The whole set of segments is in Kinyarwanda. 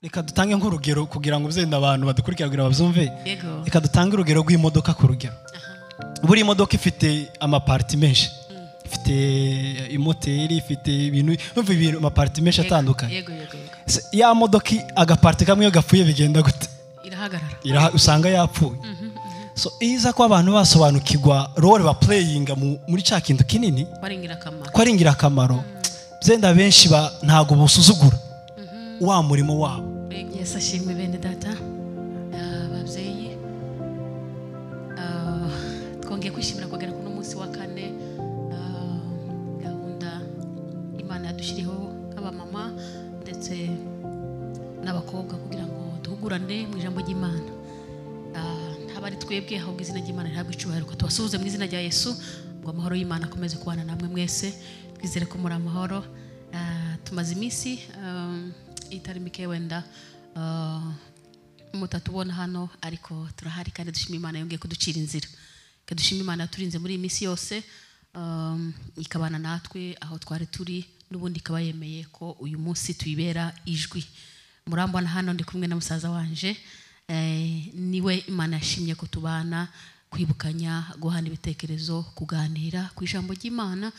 reka dutange nk'urugero kugira ngo bizenda abantu badukurikira kugira ngo babyumve Yego. reka dutange urugero rw'imodoka ku rugero buri modoka ifite amapariti menshi ifite imoteri ifite ibintu numva ibintu amapariti menshi atandukanye yego yego yego Se- ya modoka i- agapariti kamwe iyo gapfuye bigenda gute irahagarara Iraha- usanga yapfuye so iza ko abantu basobanukirwa role bapureyinga muri cya kintu kinini wari ingirakamaro ko ari ingirakamaro byenda benshi ba- ntabwo busuzugura wa murimo wabo Yego. yesu ashimwe bene data Ah, babyeyi Ah, twongeye kwishimira kugira ngo munsi wa kane ah, gahunda imana yadushyiriyeho nk'abamama ndetse n'abakobwa kugira ngo duhugurane mu ijambo ry'imana Ah, haba ari twebwe ahubwo izina ry'imana rihabwa icyubahiro ko tubasuhuze mu izina rya yesu ngo amahoro y'imana akomeze kubana namwe mwese twizere ko muri amahoro Ah, tumaze iminsi um, itari mike wenda ah, mutatubona hano ariko turahari kandi dushima imana yongeye kuducira inzira Reka dushime imana yaturinze muri iyi minsi yose um, ikabana natwe aho twari turi n'ubundi ikaba yemeye ko uyu munsi tuyibera ijwi murambona hano ndi kumwe na musaza wanje eh, niwe imana yashimye ko tubana kwibukanya guhana ibitekerezo kuganira ku ijambo ry'imana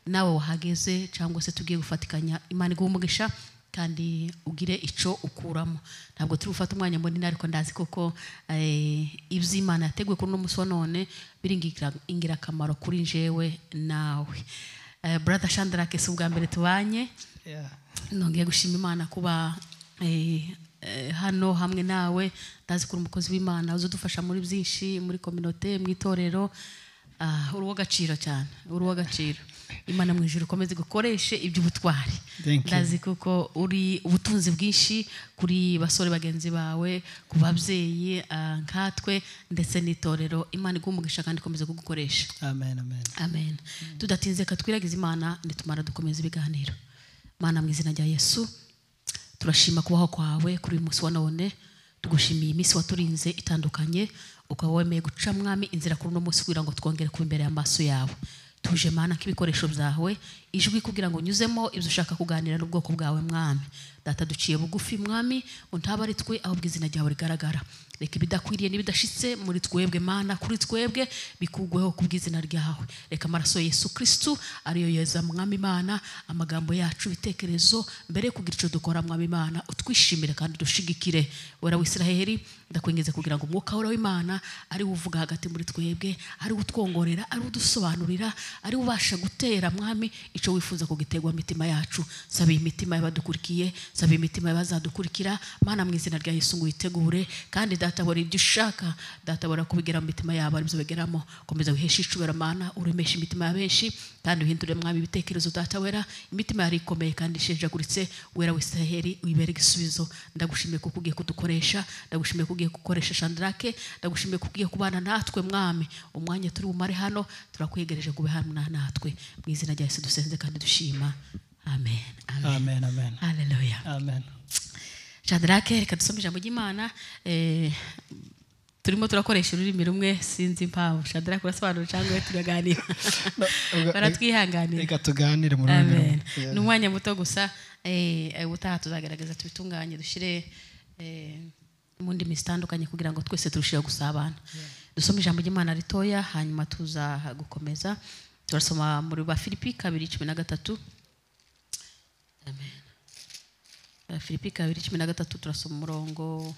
nawe wahageze cyangwa se tugiye gufatikanya imana iguha umugisha kandi ugire icyo ukuramo ntabwo turi gufata umwanya munini ariko ndazi koko eh, iby'imana yateguye kuri uno munsi wa none biri ingira- ingirakamaro kuri njyewe nawe Eh, brother shandra kese ubwa mbere tubanye nongeye gushima imana kuba eh, eh, hano hamwe nawe ndazi ko uri umukozi w'imana uza udufasha muri byinshi muri kominote mu itorero Ah, uri uw'agaciro cyane uri uw'agaciro imana mu ijuru ukomeze gukoreshe iby'ubutwari Thank you. ndazi kuko uri ubutunzi bwinshi kuri basore bagenzi bawe ku babyeyi ah, nkatwe ndetse n'itorero imana iguha umugisha kandi ikomeze kugukoresha amen amen amen tudatinze ka twiragize imana nitumara dukomeza ibiganiro mana mu izina rya yesu turashima kubaho kwawe kuri uyu munsi wa none tugushimiye iminsi waturinze itandukanye ukaba wemeye guca mwami inzira kuri uno munsi kugira ngo twongere kuba imbere y'amaso yawe tuje mana nk'ibikoresho byawe ijwi kugira ngo unyuzemo ibyo ushaka kuganira n'ubwoko bwawe mwami data duciye bugufi mwami untaba ari twe ahubwo izina ryawe rigaragara reka ibidakwiriye n'ibidashitse muri twebwe mana kuri twebwe bikugweho ku bw'izina ryawe reka amaraso ya yesu kirisitu ariyo yeza mwami imana amagambo yacu ibitekerezo mbere yo kugira icyo dukora mwami imana utwishimire kandi dushigikire wera wisiraheli ndakwingiza kugira ngo umwuka wera w'imana ari we uvuga hagati muri twebwe ari we utwongorera ari we udusobanurira ari we ubasha gutera mwami icyo wifuza kugiterwa mu mitima yacu saba iyi mitima y'abadukurikiye saba imitima y'abazadukurikira mana mu izina rya yesu ngo uyitegure kandi databora ibyo ushaka databora kubigera mu mitima yabo aribyo bigeramo komeza wiheshe icubera mana uremeshe imitima ya benshi kandi uhindure mwami ibitekerezo datawera imitima yari ikomeye kandi ishenjaguritse wera wisiraheli uyibere igisubizo ndagushimiye kuko ugiye kudukoresha ndagushimiye ko ugiye gukoresha shandarake ndagushimiye ko ugiye kubana natwe mwami umwanya turi bumare hano turakwegereje kube hamwe natwe mu izina rya yesu dusenze kandi dushima amen amen amen amen haleluya amen shadarake reka dusome ijambo ry'imana eh, turimo turakoresha ururimi rumwe sinzi impamvu shadarake urasobanura cyangwa we turaganira ubwo- baratwihanganira reka tuganire muri amen ni umwanya muto gusa eh, eh, ubutaha tuzagaragaza tubitunganye dushyire eh, mu ndimi zitandukanye kugira ngo twese turusheho gusabana dusome ijambo ry'imana ritoya hanyuma tuza gukomeza turasoma muri ba filipi kabiri cumi na gatatu amen filipi kabiri cumi na gatatu turasoma umurongo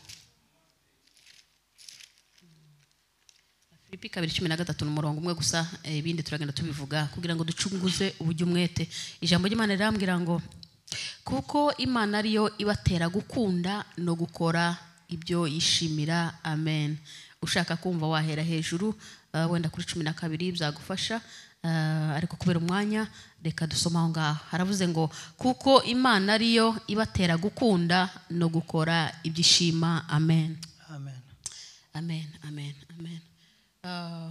filipi kabiri cumi na gatatu ni umurongo umwe gusa eh, ibindi turagenda tubivuga kugira ngo ducunguze uburyo umwete ijambo ry'imana rirambwira ngo kuko imana ariyo ibatera gukunda no gukora ibyo yishimira amen ushaka kumva wahera hejuru ah, wenda kuri cumi na kabiri byagufasha Ah, ariko kubera umwanya reka dusome aho ngaho haravuze ngo kuko imana ariyo ibatera gukunda no gukora ibyo ishima amen amen amen amen amen Ah,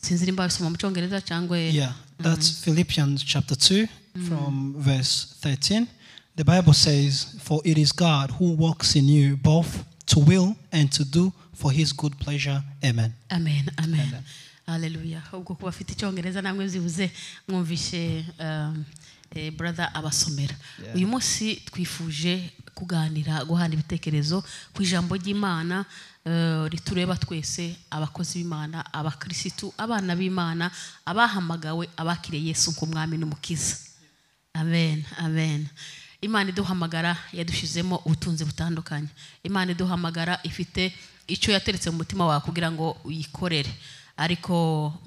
sinzi nimba bisoma mu cyongereza cyangwa Yeah, that's Philippians chapter 2 from verse 13. The Bible says, For it is God who works in you both to will and to do for his good pleasure. Amen. amen amen haleluya ubwo kuba afite icyongereza namwe byibuze mwumvishe um, eh, brother abasomera Yeah. uyu munsi twifuje kuganira guhana ibitekerezo ku ijambo ry'imana eh, ritureba twese abakozi b'imana abakirisitu abana b'imana abahamagawe abakiriye yesu nk'umwami n'umukiza amen amen imana iduhamagara yadushyizemo ubutunzi butandukanye imana iduhamagara ifite icyo yateretse mu mutima wawe kugira ngo uyikorere ariko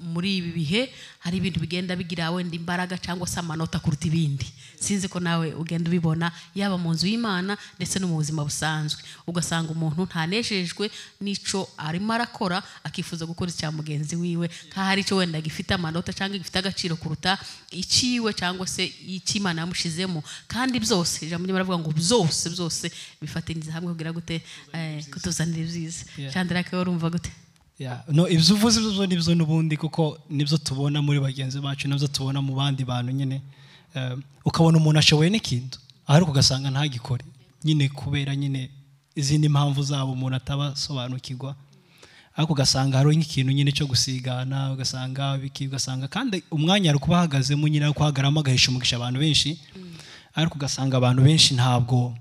muri ibi bihe hari ibintu bigenda bigira wenda imbaraga cyangwa se amanota kuruta ibindi sinzi ko nawe ugenda ubibona yaba mu nzu y'imana ndetse no mu buzima busanzwe ugasanga umuntu ntanejejwe n'icyo arimo arakora akifuza gukora icya mugenzi wiwe nk'aho hari icyo wenda gifite amanota cyangwa gifite agaciro kuruta ikiwe cyangwa se icy'imana yamushyizemo kandi byose ijambo ry'imana ngo byose byose bifatanyiriza hamwe kugira gute eh, kutuzanira ibyiza Yeah. chandra ko urumva gute Yeah. no ibyo uvuze ibyo byo nibyo n'ubundi kuko nibyo tubona muri bagenzi bacu nibyo tubona mu bandi bantu nyine Eh, ukabona umuntu ashoboye n'ikintu ariko ugasanga ntagikore nyine kubera nyine izindi mpamvu zabo umuntu atabasobanukirwa ariko ugasanga hari nk'ikintu nyine cyo gusigana ugasanga biki ugasanga kandi umwanya ari kuba ahagazemo nyine ari kuhagaramo agahisha umugisha abantu benshi ariko ugasanga abantu benshi ntabwo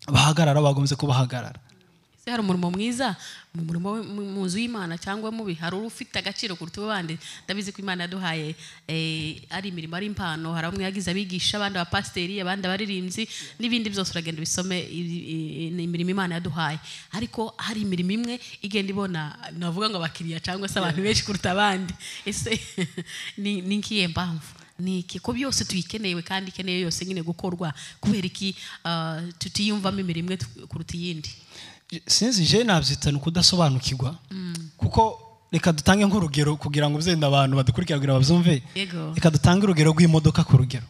bahagarara bagombye kuba bahagarara ese hari umurimo mwiza mu murimo we- mu- mu nzu y'imana cyangwa mubi hari ufite agaciro kuruta uw'abandi ndabizi ko imana yaduhaye eh, ari imirimo ari impano hari bamwe yagize abigisha abandi abapasiteri abandi abaririmbyi n'ibindi byose uragenda ubisome i- i- i- ni imirimo imana yaduhaye ariko hari imirimo imwe igenda ibona navuga ngo abakiriya cyangwa se abantu benshi kuruta abandi ese ni ni ngiye mpamvu ni iki ko byose tuyikenewe kandi ikeneye yose nyine gukorwa kubera iki ah, tutiyumvamo imirimo imwe tu- kuruta iyindi sinzi je nabyitana ukudasobanukirwa kuko reka dutange nk'urugero kugira ngo byenda abantu badukurikira kugira ngo babyumve Yego. reka dutange urugero rw'imodoka ku rugero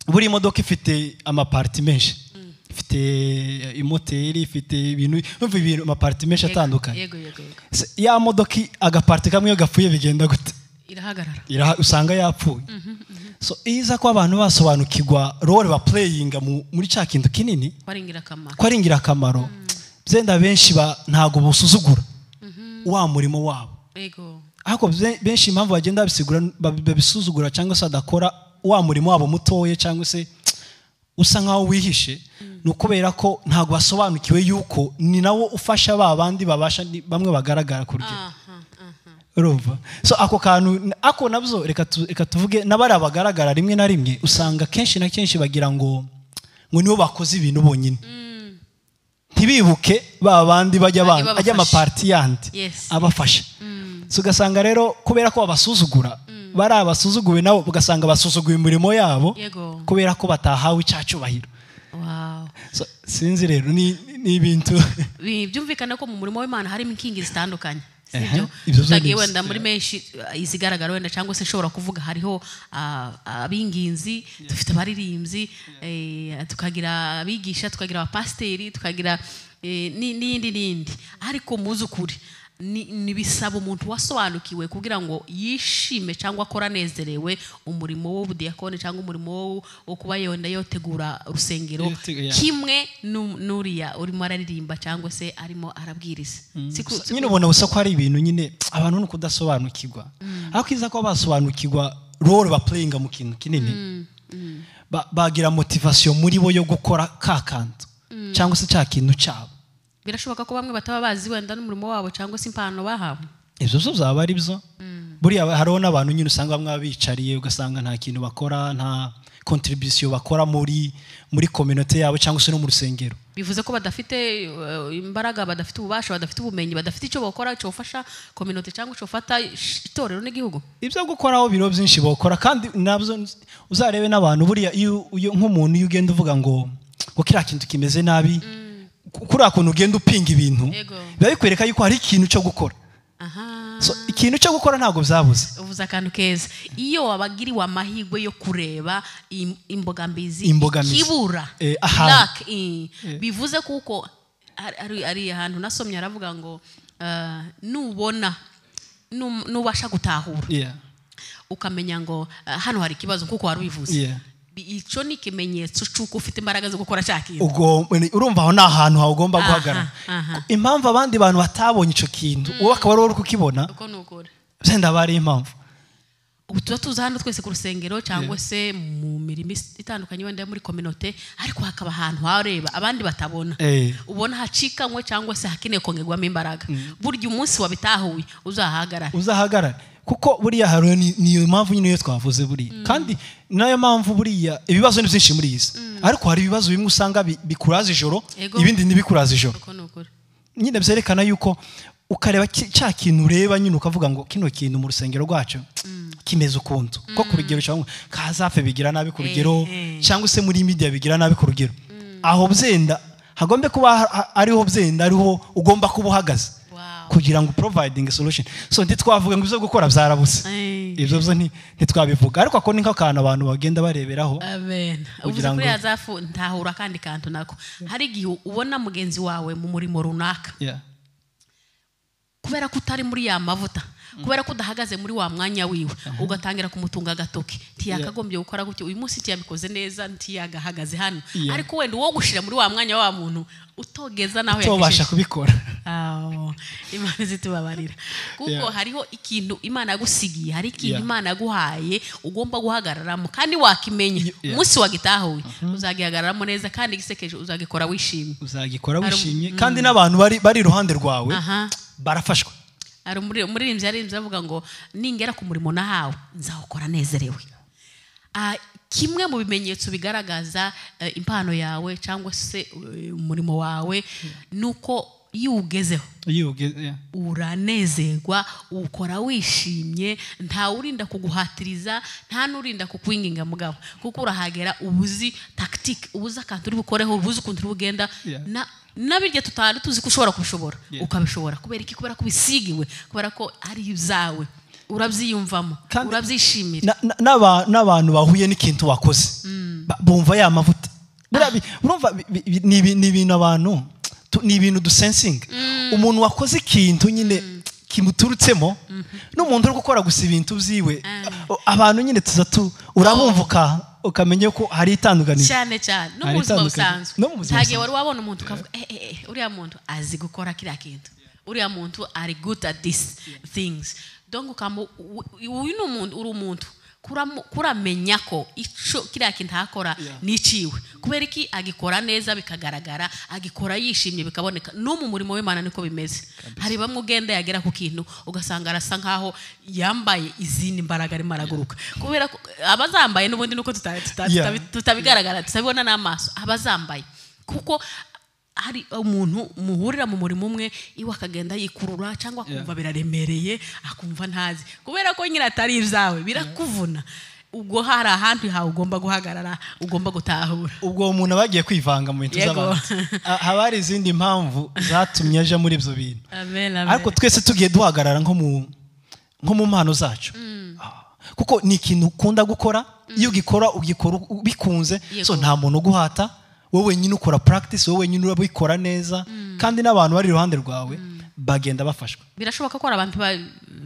buri modoka ifite amapariti menshi ifite imoteri ifite ibintu numva ibintu amapariti menshi Yego, atandukanye yego yego yego Se- ya modoka i- agapariti kamwe iyo gapfuye bigenda gute irahagarara Iraha- usanga yapfuye so iza ko abantu basobanukirwa role bapureyinga muri cya kintu kinini ko ari ingirakamaro ko ari ingirakamaro byenda benshi ba- ntabwo busuzugura wa murimo wabo yego ariko bze- benshi impamvu bagenda babisigura- babi- babisuzugura cyangwa se badakora wa murimo wabo mutoya cyangwa se usa nkaho wihishe ni ukubera ko ntabwo basobanukiwe yuko ni nawo ufasha ba bandi babasha ni- bamwe bagaragara ku rugero aha aha urumva so ako kantu ako nabyo reka tu- reka tuvuge n'abari abagaragara rimwe na rimwe usanga kenshi na kenshi bagira ngo ngo nibo bakoze ibintu bonyine ntibibuke ba bandi bajya Bajya bandi- ajya babafasha. amapariti yandi Yes. abafasha so ugasanga rero kubera ko babasuzugura bari abasuzuguwe nabo ugasanga basuzuguye imirimo yabo yego kubera ko batahawe icyacyubahiro wow So, sinzi rero ni ni ibintu Bi- byumvikana ko mu murimo w'imana harimo inkingi zitandukanye Ehe, sibyo ibyo zo ni tutagiye ibis- wenda muri menshi uh, izigaragara wenda cyangwa se nshobora kuvuga hariho uh, abinginzi dufite abaririmbyi eh, tukagira abigisha tukagira abapasiteri tukagira eh, ni- n'iyindi n'iyindi ariko muzukuri ni ni bisaba umuntu wasobanukiwe kugira ngo yishime cyangwa akora anezerewe umurimo w'ubudiyakoni cyangwa umurimo wo- wo kuba yenda yotegura urusengero Yotege- yeah. kimwe nu- n'uriya urimo araririmba cyangwa se arimo arabwiriza Si ku- So, nyine ubona gusa ko hari ibintu nyine abantu ni ukudasobanukirwa ariko iza kuba basobanukirwa role bapureyinga mu kintu kinini ba- bagira motivasiyo muri bo yo gukora ka kantu cyangwa se cya kintu cyabo birashoboka ko bamwe bataba bazi wenda n'umurimo wabo cyangwa se impano bahawe ibyo byo byaba ari byo buriya hariho n'abantu nyine usanga bamwe baba bicariye ugasanga nta kintu bakora nta kontribisiyo bakora muri muri kominote yabo cyangwa se no mu rusengero bivuze ko badafite eh, imbaraga badafite ububasha badafite ubumenyi badafite icyo bakora cyofasha kominote cyangwa cyofata ish- itorero n'igihugu ibyo gukoraho biriho byinshi bakora kandi nabyo uzarebe n'abantu buriya iyo iyo- nk'umuntu iyo ugenda uvuga ngo ngo kiriya kintu kimeze nabi ku- kuriya kuntu ugenda upinga ibintu Yego. biba bikwereka yuko hari ikintu cyo gukora aha So, ikintu cyo gukora ntabwo byabuze uvuze akantu keza iyo wabagiriwe amahirwe yo kureba im- imbogamizi Imbogamizi. kibura Eh, aha. bivuze kuko hari- hari- hari ahantu nasomye aravuga ngo eh, nubona num- nubasha gutahura Yeah. ukamenya ngo eh, hano hari ikibazo kuko wari ubivuze Yeah. Bi- icyo ni ikimenyetso cy'uko ufite imbaraga zo gukora cya kintu Ubwo- urumva aho ni ahantu hawe ugomba Aha, guhagarara aha. impamvu abandi bantu batabonye icyo kintu wowe akaba ari wowe uri kukibona uko ni ukuri byenda aba ari impamvu ubu tuba tuza hano twese ku rusengero cyangwa se mu mirimo is- itandukanye wenda yo muri kominote ariko hakaba ahantu hareba abandi batabona Eh. ubona hacikanywe cyangwa se hakeneye kongerwamo imbaraga burya umunsi wabitahuye uzahahagarara uzahagarara kuko buriya hari ni- niyo mpamvu nyine iyo twavuze buriya kandi nayo mpamvu buriya ibibazo ni byinshi muri iyi si ariko hari ibibazo bimwe usanga bi- bikuraza ijoro Ego. ibindi ntibikuraza ijoro uko ni ukuri nyine byerekana yuko ukareba ki- cya kintu ureba nyine ukavuga ngo kino kintu mu rusengero rwacu kimeze ukuntu ko ku rugero cyangwa kazafe bigira nabi ku rugero Eh, eh. cyangwa se muri media bigira nabi ku rugero aho byenda hagombe kuba ha- ha- ariho byenda ariho ugomba kuba uhagaze Wow. kugira ngo providing solution so ntitwavuga ngo ibyo gukora byarabuze Eh. ibyo byo nti- ntitwabivuga ariko ako ni nk'akantu abantu bagenda bareberaho amen uvuze Kugira kuri ngo- ya zafu ntahura akandi kantu nako hari igihe ubona mugenzi wawe mu murimo runaka Yeah. kubera ko utari muri ya mavuta kubera ko udahagaze muri wa mwanya wiwe ugatangira kumutunga agatoki ntiyakagombye gukora gutya uyu munsi ntiyabikoze neza ntiyagahagaze hano Yeah. ariko wenda uwo gushira muri wa mwanya wa muntu utogeza naho tubasha yagejeje kubikora Awo, imana izitubabarira kuko Yeah. hariho ikintu imana yagusigiye hari ikintu Yeah. imana yaguhaye ugomba guhagararamo kandi wakimenya Yeah. umunsi wagitahuye uzagihagararamo neza kandi igisekeje uzagikora wishimye uzagikora Hari- wishimye kandi n'abantu bari bari iruhande rwawe aha barafashwa hari umuri- umuririmbyi yaririmbye avuga ngo ningera ku murimo nahawe nzawukora nezerewe Ah, kimwe mu bimenyetso bigaragaza eh, impano yawe cyangwa se eh, umurimo wawe ni uko iyo uwugezeho iyo ugeze yeah. uranezerwa ukora wishimye nta urinda kuguhatiriza nta n'urinda kukwinginga mugabo kuko urahagera ubuzi tactique ubuzi akantu uri bukoreho ubuzi ukuntu uri bugenda Yeah. na nabirya tutari tuzi ko ushobora kubishobora Yeah. ukabishobora kubera iki kubera ko ubisigiwe kubera ko ari ibyawe urabyiyumvamo Kandi- urabyishimira Na- na- n'aba- n'abantu bahuye n'ikintu wakoze Ba- bumva ya mavuta Buriya bi- urumva bi- bi- bi- ni ibi- ni ibintu abantu tu- ni ibintu dusensinga umuntu wakoze ikintu nyine kimuturutsemo n'umuntu uri gukora gusa ibintu byiwe o- abantu nyine tuza tu urabumvuka ukamenya ko hari itandukaniro cyane cyane no Hari mu buzima itandukaniro. busanzwe No mu buzima ntagihe busanzwe. wari wabona umuntu ukavuga eh, eh, eh, uriya muntu azi gukora kiriya kintu uriya muntu ari good at these things donc ukamu u- u- uyu ni umuntu uri umuntu kuramu- kuramenya ko ico kiriya kintu akora Yeah. niciwe kubera iki agikora neza bikagaragara agikora yishimye bikaboneka no mu murimo w'imana niko bimeze hari bamwe ugenda yagera ku kintu ugasanga arasa nkaho yambaye izindi mbaraga arimo araguruka kubera ko abazambaye n'ubundi nuko tuta- tuta- Yeah. tutabi- tutabigaragara tutabibona n'amaso abazambaye kuko hari umuntu muhurira mu murimo umwe iwe akagenda yikurura cyangwa akumva biraremereye akumva ntazi kubera ko nyine atari ibyawe birakuvuna ubwo hari ahantu hawe ugomba guhagarara ugomba gutahura ubwo umuntu aba yagiye kwivanga mu bintu Yego. z'abantu A- haba hari izindi mpamvu zatumye aja muri ibyo bintu amen amen ariko twese tugiye duhagarara nko mu nko mu mpano zacu Ah, kuko ni ikintu ukunda gukora iyo ugikora ugikora u- bikunze Yego. so nta muntu uguhata wowe wenyine ukora practice wowe wenyine urabikora neza kandi n'abantu bari iruhande rwawe bagenda bafashwa birashoboka ko hari abantu ba-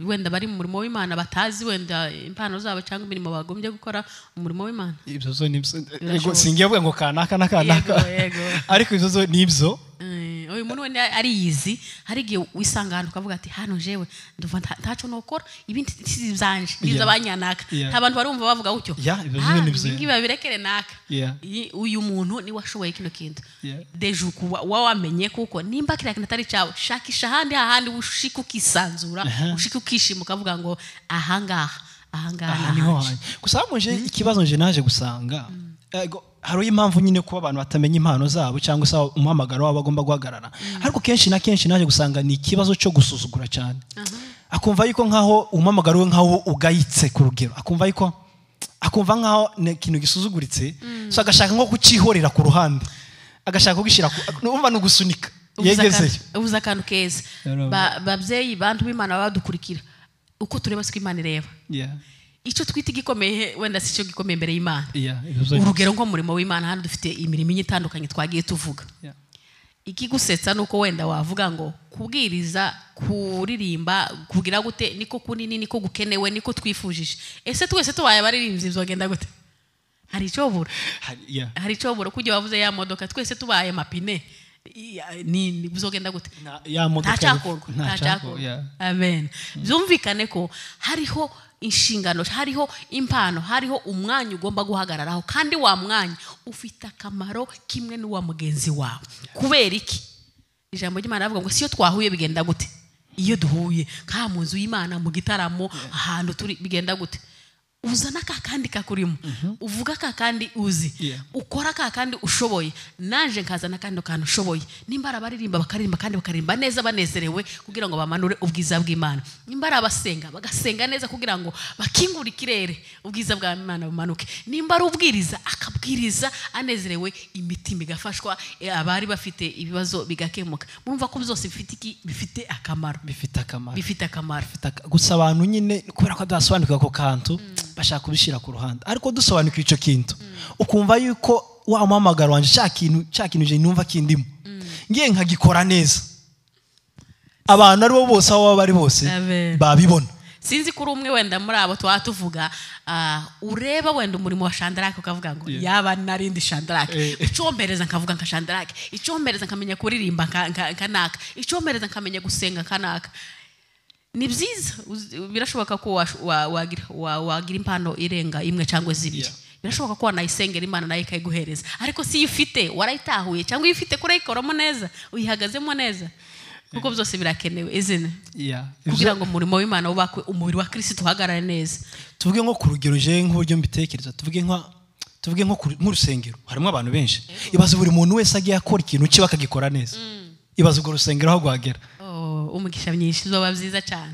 wenda bari mu murimo w'imana batazi wenda impano zabo cyangwa imirimo bagombye gukora mu murimo w'imana ibyo zo ni ibyo Birashoboka. singiye avuga ngo kanaka n'akanaka Yego, yego. ariko ibyo zo ni ibyo Eh, uyu muntu wenda ariyizi hari igihe wisanga ahantu ukavuga ati hano jewe ndumva nta- ntaco nokora ibindi si ibyanje ni Yeah. iby'abanyanaka Yeah. nta bantu barumva bavuga gutyo Yeah, ibyo "Ah, nyine byiza." ibi ngibi babirekere naka Yeah. Iyi- uyu muntu niwe washoboye kino kintu Yeah. deje uku wa- wawamenye kuko nimba kiriya kintu atari cyawe shakisha ahandi hahandi ushike ukisanzura Aha. ushike ukishima ukavuga ngo ahangaha ahangaha aha ni niho ahanje." hanjye gusa hamuje ikibazo nje naje gusanga Ego, hariho impamvu nyine kuba abantu batamenya impano zabo cyangwa se umuhamagaro wabo bagomba guhagarara ariko kenshi na kenshi naje gusanga ni ikibazo cyo gusuzugura cyane akumva yuko nkaho umuhamagaro we nkaho ugayitse ku rugero akumva yuko akumva nkaho ni ikintu gisuzuguritse so agashaka nko kucyihorera ku ruhande agashaka kugishyira ku numva ni ugusunika Ubuze yegezeyo akantu- ubuze akantu keza Yarabona. Ba- babyeyi bantu b'imana baba badukurikira uko tureba siko imana ireba icyo twita igikomeye wenda si cyo gikomeye imbere y'imana Yeah, yeah, ibibazo- urugero nko mu murimo w'imana hano dufite imirimo igiye itandukanye twagiye tuvuga Yeah. ikigusetsa ni uko wenda wavuga ngo kubwiriza kuririmba kugira gute niko kunini niko gukenewe niko twifujije ese twese tubaye abaririmbyi bizogenda gute hari icyo bura Hari- yeah. hari icyo bura kuko igihe wavuze ya modoka twese tubaye amapine i- ni- ni- buzogenda gute Na- ya modoka ntacyakorwa yari- ntacyakorwa, ntacyakorwa yeah. amen byumvikane ko hariho inshingano hariho impano hariho umwanya ugomba guhagararaho kandi wa mwanya ufite akamaro kimwe n'uwa mugenzi wawe kubera iki ijambo ry'imana ravuga ngo siyo twahuye bigenda gute iyo duhuye nka mu nzu y'imana mu gitaramo ahantu turi bigenda gute uzana ka kandi kakurimo uvuga ka kandi uzi Yeah. ukora ka kandi ushoboye naje nkazana akandi kantu ushoboye nimba ari abaririmba bakaririmba kandi bakaririmba neza banezerewe kugira ngo bamanure ubwiza bw'imana nimba ari abasenga bagasenga neza kugira ngo bakingure ikirere ubwiza bw'imana bumanuke nimba ari ubwiriza akabwiriza anezerewe imitima igafashwa eh, abari bafite ibibazo bigakemuka murumva ko byose bifite iki bifite akamaro bifite akamaro bifite akamaro bifite aka- gusa abantu nyine kubera ko badasobanukiwe ako kantu bashaka kubishyira ku ruhande ariko dusobanukiwe icyo kintu ukumva yuko wa muhamagaro wanjye cya kintu cya kintu je numva kindimo ngiye nkagikora neza abantu aribo bose aho baba bari bose Amen. babibona sinzi kuri umwe wenda muri abo tuba tuvuga ah, ureba wenda umurimo wa shandarake ukavuga ngo yaba narindi shandarake Eh. icompereza nkavuga nka shandarake icompereza nkamenya kuririmba nka- nka- nkanaka icompereza nkamenya gusenga nkanaka ni byiza uzi- birashoboka ko wash- wa- wagira wa- wagira impano irenga imwe cyangwa zibiri Yeah. birashoboka ko wanayisengera imana nayo ikayiguhereza ariko si iyo ufite warayitahuye cyangwa iyo ufite ko urayikoramo neza uyihagazemo neza kuko byose birakenewe izina kugira ngo umurimo w'imana wubakwe umubiri wa kirisitu uhagarare neza tuvuge nko ku rugero je nk'uburyo mbitekereza tuvuge nka tuvuge nko ku- nk'urusengero harimo abantu benshi ibaze buri muntu wese agiye akora ikintu cye bakagikora neza ibaze urwo rusengero aho rwagera Oh, umugisha myinshi bizoba byiza cyane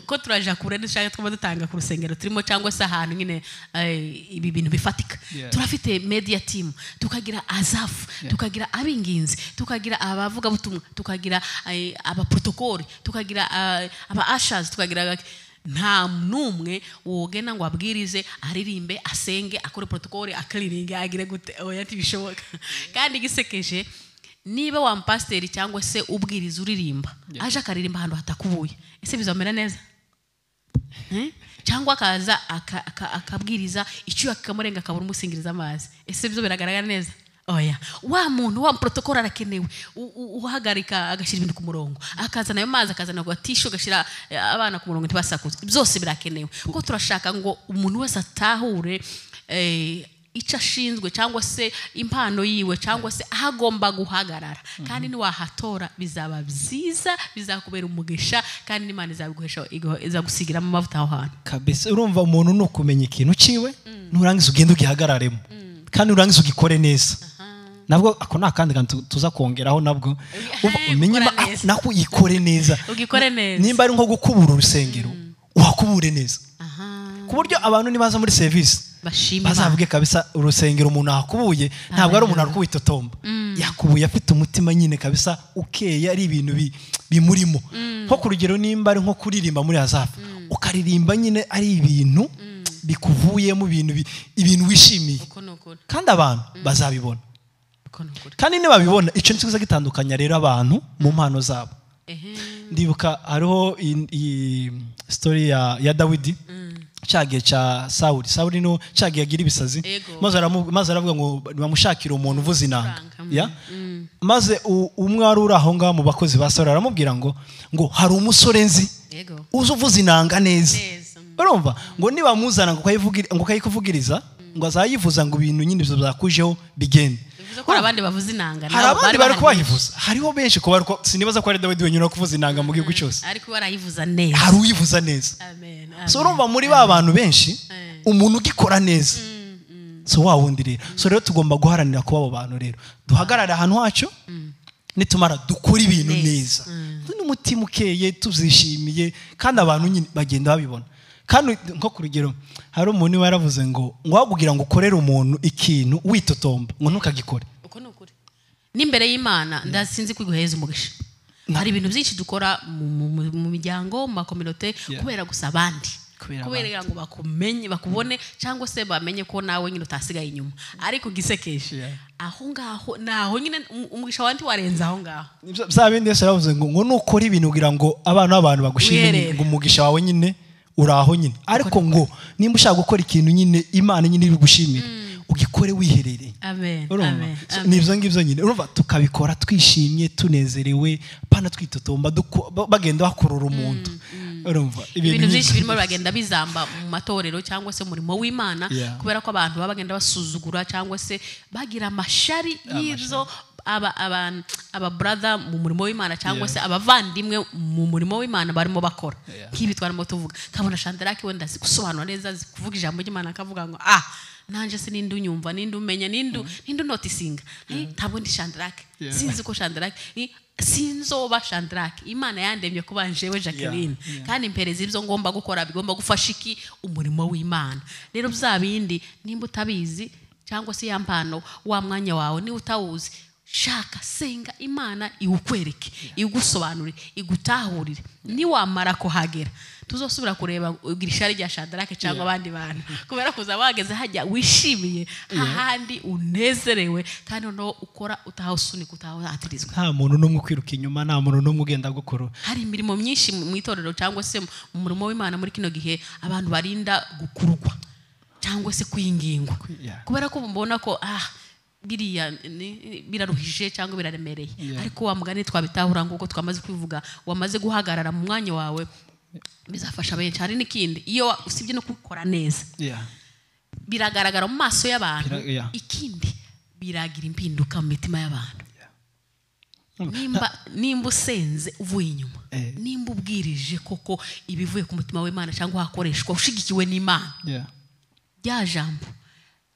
ko turaja kure dushaka twaba dutanga ku rusengero turimo cyangwa se ahantu nyine eh, ibi bintu bifatika Yeah. turafite media team tukagira azafu tukagira ab'inginzi tukagira abavugabutumwa tukagira eh, abaprotokoli tukagira eh, aba ashers tukagira nta n'umwe wogena ngo abwirize aririmbe asenge akore protokoli akariringe agire gute oya ntibishoboka kandi igisekeje niba wa mpasiteri cyangwa se ubwiriza uririmba aje akaririmba ahantu hatakubuye ese bizamera neza Hmm? cyangwa akaza aka- aka- akabwiriza icyuya kikamurenga akabura umusingiriza amazi ese byo biragaragara neza oya wa muntu wa protokolo arakenewe U- u- uhagarika agashyira ibintu ku murongo akazana ayo mazi akazana agatisho agashyira eh, abana ku murongo ntibasakuze byose birakenewe kuko turashaka ngo umuntu wese atahure eh, icyo ashinzwe cyangwa se impano yiwe cyangwa se aho agomba guhagarara kandi niwahatora bizaba byiza bizakubera umugisha kandi n'imana izabiguhesha igu- izagusigiramo amavuta aho hantu kabisa urumva umuntu ni ukumenya ikintu ciwe nurangiza ugenda ugihagararemo kandi nurangiza ugikore neza nabwo ako ni akandi kantu tu- tuza kongeraho nabwo Uva- Hey, umenye ukora ma- ah, neza. nako uyikore neza Ugikore neza. nimba ari nko gukubura urusengero uhakubure neza aha ku buryo abantu nibaza muri serivisi bashima Imana. bazavuge kabisa urusengero umuntu ahakubuye ntabwo ari umuntu ari kuwitotomba yakubuye afite umutima nyine kabisa ukeye ari ibintu bi- bimurimo nko ku rugero nimba ari nko kuririmba muri hazafu ukaririmba nyine ari ibintu bikuvuyemo ibintu bi- ibintu wishimiye uko ni ukuri kandi abantu bazabibona uko ni ukuri kandi nibabibona icyo ni cyo kiza gitandukanya rero abantu mu mpano zabo ehe ndibuka hariho i- i- story ya, ya dawidi cyagiye cya sawuli sawuli no cyagiye agira ibisazi Ego. maze aramu- maze aravuga ngo bamushakire umuntu uvuza inanga Inanga, mm, ya maze u- umwe wari uri aho ngaho mu bakozi ba sawuli aramubwira ngo ngo hari umusore nzi yego uzi uvuza inanga neza neza urumva ngo nibamuzana ngo ukayivugi- ngo ukayikuvugiriza ngo azayivuza ngo ibintu nyine ibyo byakujeho bigende bivuze ko hari abandi bavuze inanga hari nabo abandi bari bahari kubayivuza hariho benshi ku bari ku- sinibaza ko ari dawidi wenyine uri kuvuza inanga mu gihugu cyose ariko barayivuza neza hari uyivuza neza amen so amen. urumva muri ba bantu benshi Eh. umuntu ugikora neza so wa wundi rero so rero tugomba guharanira kuba abo bantu rero duhagarare ahantu hacyo nitumara dukore ibintu Neza. neza n'umutima ukeye tuzishimiye kandi abantu nyine bagenda babibona kandi nko ku rugero hari umuntu iwe yaravuze ngo ngo wakubwira ngo ukorere umuntu ikintu witotomba ngo ntukagikore uko ni ukuri n'imbere y'imana ndasinzi kwiguhereza umugisha Na- hari ibintu byinshi dukora mu- mu- mu- mu miryango mu makominote Yeah. kubera gusa abandi Kubera kubera ngo bakumenye bakubone cyangwa se bamenye ko nawe nyine utasigaye inyuma ariko gisekeje Yeah. aho ngaho naho nyine um- umugisha wa warenze aho ngaho bya bindi yose yaravuze ngo ngo nukora ibintu kugira ngo abana b'abantu bagushime Wiherere. nyine, ngo umugisha wawe nyine uri aho nyine ariko ngo nimba ushaka gukora ikintu nyine imana nyine iri bugushimire ugikore wiherereye amen urumva amen So, ni amen ibyo ngibyo nyine urumva tukabikora twishimye tunezerewe pana twitotomba duko- ba- bagenda bakurura umuntu urumva ibintu nk'ibyo. byinshi birimo bagenda bizamba mu matorero cyangwa se umurimo w'imana Yeah. kubera ko abantu baba bagenda basuzugura cyangwa se bagira amashari y'izo aba- aba- ababrother mu murimo w'imana cyangwa Yeah. se abavandimwe mu murimo w'imana barimo bakora Yeah. nk'ibi twarimo tuvuga kabona shandarake wenda azi gusobanura neza azi kuvuga ijambo ry'imana akavuga ngo ah nanjye se ninde unyumva ninde umenya ninde ninde unotisinga Eh, ntabwo ndi shandarake Yeah. sinzi ko shandarake Eh, sinzoba shandarake imana yandemye kuba njewe jacqueline kandi impereza ibyo ngomba gukora bigomba gufasha iki umurimo w'imana rero bya bindi nimba utabizi cyangwa se ya mpano wa mwanya wawe niba utawuzi shaka senga imana iwukwereke igusobanurire igutahurire niwamara kuhagera tuzosubira kureba girishari rya shandarake cyangwa abandi bantu kubera kuza wageze hajya wishimiye hahandi unezerewe kandi noneho ukora utahasunika utahatirizwa nta muntu n'umwe ukwiruka inyuma nta muntu n'umwe ugenda gukora hari imirimo myinshi mu itorero cyangwa se mu murimo w'imana muri kino gihe abantu barinda gukurugwa cyangwa se kwingingwa Yeah. kubera ko mbona ko ah biriya ni- biraruhije cyangwa biraremereye Yeah. ariko wa mugani twabitahura nguko twamaze kwivuga wamaze guhagarara mu mwanya wawe bizafasha benshi hari n'ikindi iyo wa- usibye no kubikora neza Yeah. biragaragara mu maso y'abantu Bira- yeah. ikindi biragira impinduka mu mitima y'abantu nimba nimba usenze uvuye inyuma Eh. nimba ubwirije koko ibivuye ku mutima w'imana cyangwa hakoreshwa ushigikiwe n'imana Yeah. rya jambo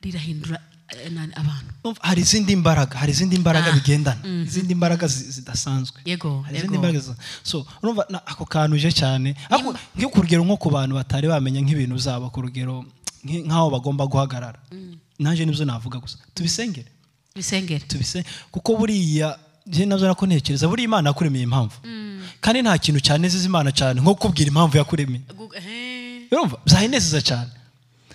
rirahindura eh, na- abantu Urumva, hari izindi mbaraga hari izindi mbaraga Ah, bigendana izindi mbaraga zi- zidasanzwe yego hari izindi yego mbaraga zisa- so urumva na- ako kantu uje cyane ariko nko ku rugero nko ku bantu batari bamenya nk'ibintu byabo ku rugero nk- nk'aho bagomba guhagarara nanjye nibyo navuga gusa tubisengere bisengere tubise kuko buriya njye nabyo nako ntekereza buriya imana yakuremeye impamvu kandi nta kintu cyanezeza imana cyane nko kubwira impamvu yakuremeye Gu- eh, urumva byahinezeza cyane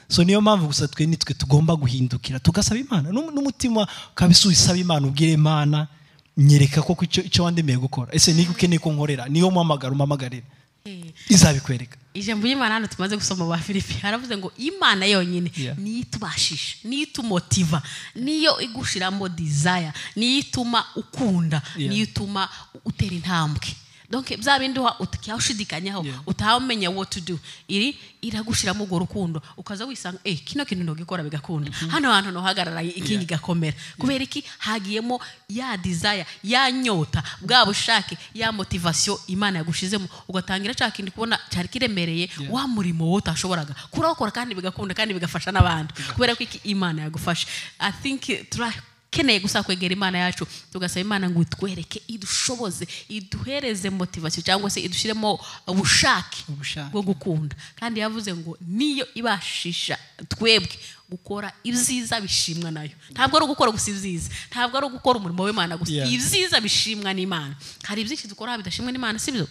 so niyo mpamvu gusa twe nitwe tugomba guhindukira tugasaba imana N'um- n'umutima ukabisubiza usaba imana ubwire imana nyereka koko icyo icyo wandemeye gukora ese niba ukeneye ko nkorera niyo mpamagara umpamagarire eh. izabikwereka ijambo ry'imana hano tumaze gusoma ba filipi haravuze ngo imana yonyine Yeah. niyo itubashisha niyo itumotiva niyo igushyiramo desire niyo ituma ukunda Yeah. niyo ituma utera intambwe donc bya bindi wa- utaka- ushidikanyaho Yeah. utamenya what to do iri iragushyiramo urwo rukundo ukaza wisanga eh kino kintu ntugikora bigakunda hano hantu ntuhagarara ikingi igakomera kubera iki hagiyemo ya desire ya nyota bwa bushake ya motivation imana yagushizemo ugatangira cya kindi kubona cyari kiremereye Yeah. wa murimo wowe utashoboraga kurawukora kandi bigakunda kandi bigafasha n'abandi kubera ko iki imana yagufasha i think eh, turakeneye gusa kwegera imana yacu tugasaba imana ngo itwereke idushoboze iduhereze motivation cyangwa se idushyiremo ubushake Ubushake. bwo gukunda kandi yavuze ngo niyo ibashisha twebwe gukora ibyiza bishimwa nayo ntabwo ari ugukora gusa ibyiza ntabwo ari ugukora umurimo w'imana gusa Yeah. ibyiza bishimwa n'imana hari ibyinshi dukora bidashimwa n'imana si byo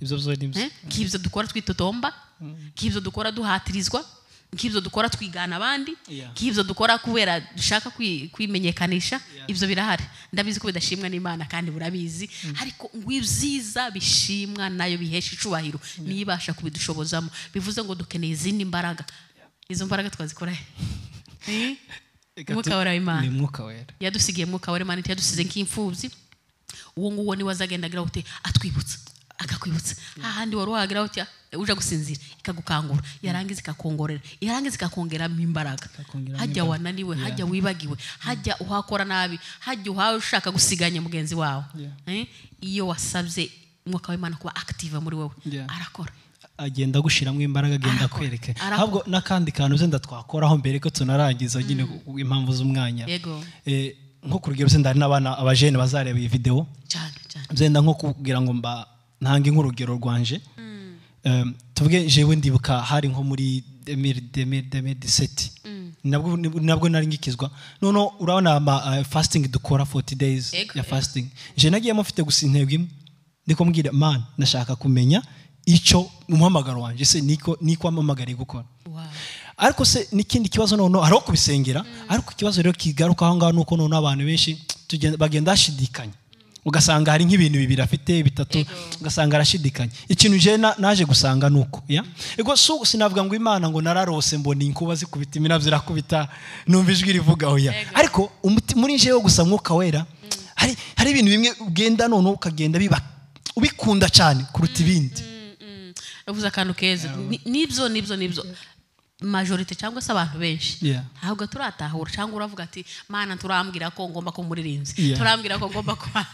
ibyo byo ni byo Eh, nk'ibyo dukora twitotomba nk'ibyo dukora duhatirizwa nk'ibyo dukora twigana abandi Yeah. nk'ibyo dukora kubera dushaka kwi- kwimenyekanisha ibyo birahari ndabizi ko bidashimwa n'imana kandi burabizi ariko ngo ibyiza bishimwa nayo bihesha icubahiro niyo ibasha kubidushobozamo bivuze ngo dukeneye izindi mbaraga izo mbaraga twazikora he? Reka Umwuka tu- wera w'Imana. ni mwuka wera yadusigiye mwuka wera manite yadusize nk'imfubyi uwo nguwo niwe azagenda agira uti atwibutsa akakwibutsa hahandi wari wagira uti uje gusinzira ikagukangura yarangiza ikakongorera yarangiza ikakongeramo imbaraga Ikakongeramo hajya imbaraga. wananiwe Yeah. hajya wibagiwe hajya uhakora nabi hajya uhawe ushaka gusiganya mugenzi wawe Yeah. Eh, iyo wasabye umwuka w'imana kuba active muri wowe Yeah. arakora agenda agushyiramo imbaraga agenda Arakora, akwereka arakora. ahubwo n'akandi kantu zenda twakoraho mbere ko tunarangiza nyine ku- impamvu z'umwanya Yego. Eh, nko ku rugero zenda hari n'abana abajene bazareba iyi videwo cyane cyane zenda nko kugira ngo mba ntange nk'urugero rwanje Em, tuvuge jewe ndibuka hari nko muri 2017 nabwo nabwo nari ngikizwa noneho urabona ama eh, fasting dukora 40 days Ego, ya ego. fasting je nagiyemo mfite gusa intego imwe ndiko mbwira man nashaka kumenya icyo umuhamagaro wanje se niko niko amamagariye gukora Wow. ariko se n'ikindi kibazo noneho hari aho kubisengera ariko ikibazo rero kigaruka aho ngaho ni uko noneho abantu benshi tugenda- bagenda bashidikanya ugasanga hari nk'ibintu bibiri afite bitatu Yego. ugasanga arashidikanya ikintu je na- naje gusanga ni uko ya ego so sinavuga ngo imana ngo nararose mbona inkuba zikubita imirabyo irakubita numva ijwi rivuga oya Yego. ariko umuti- muri jewe gusa mwuka wera hari hari ibintu bimwe ugenda noneho ukagenda biba ubikunda cyane kuruta ibindi uvuze akantu keza Ni- nibyo nibyo nibyo majorite cyangwa se abantu benshi Yeah. ntabwo turatahura cyangwa uravuga ati mana turambwira ko ngomba kuba umuririnzi Yeah. turambwira ko ngomba kuba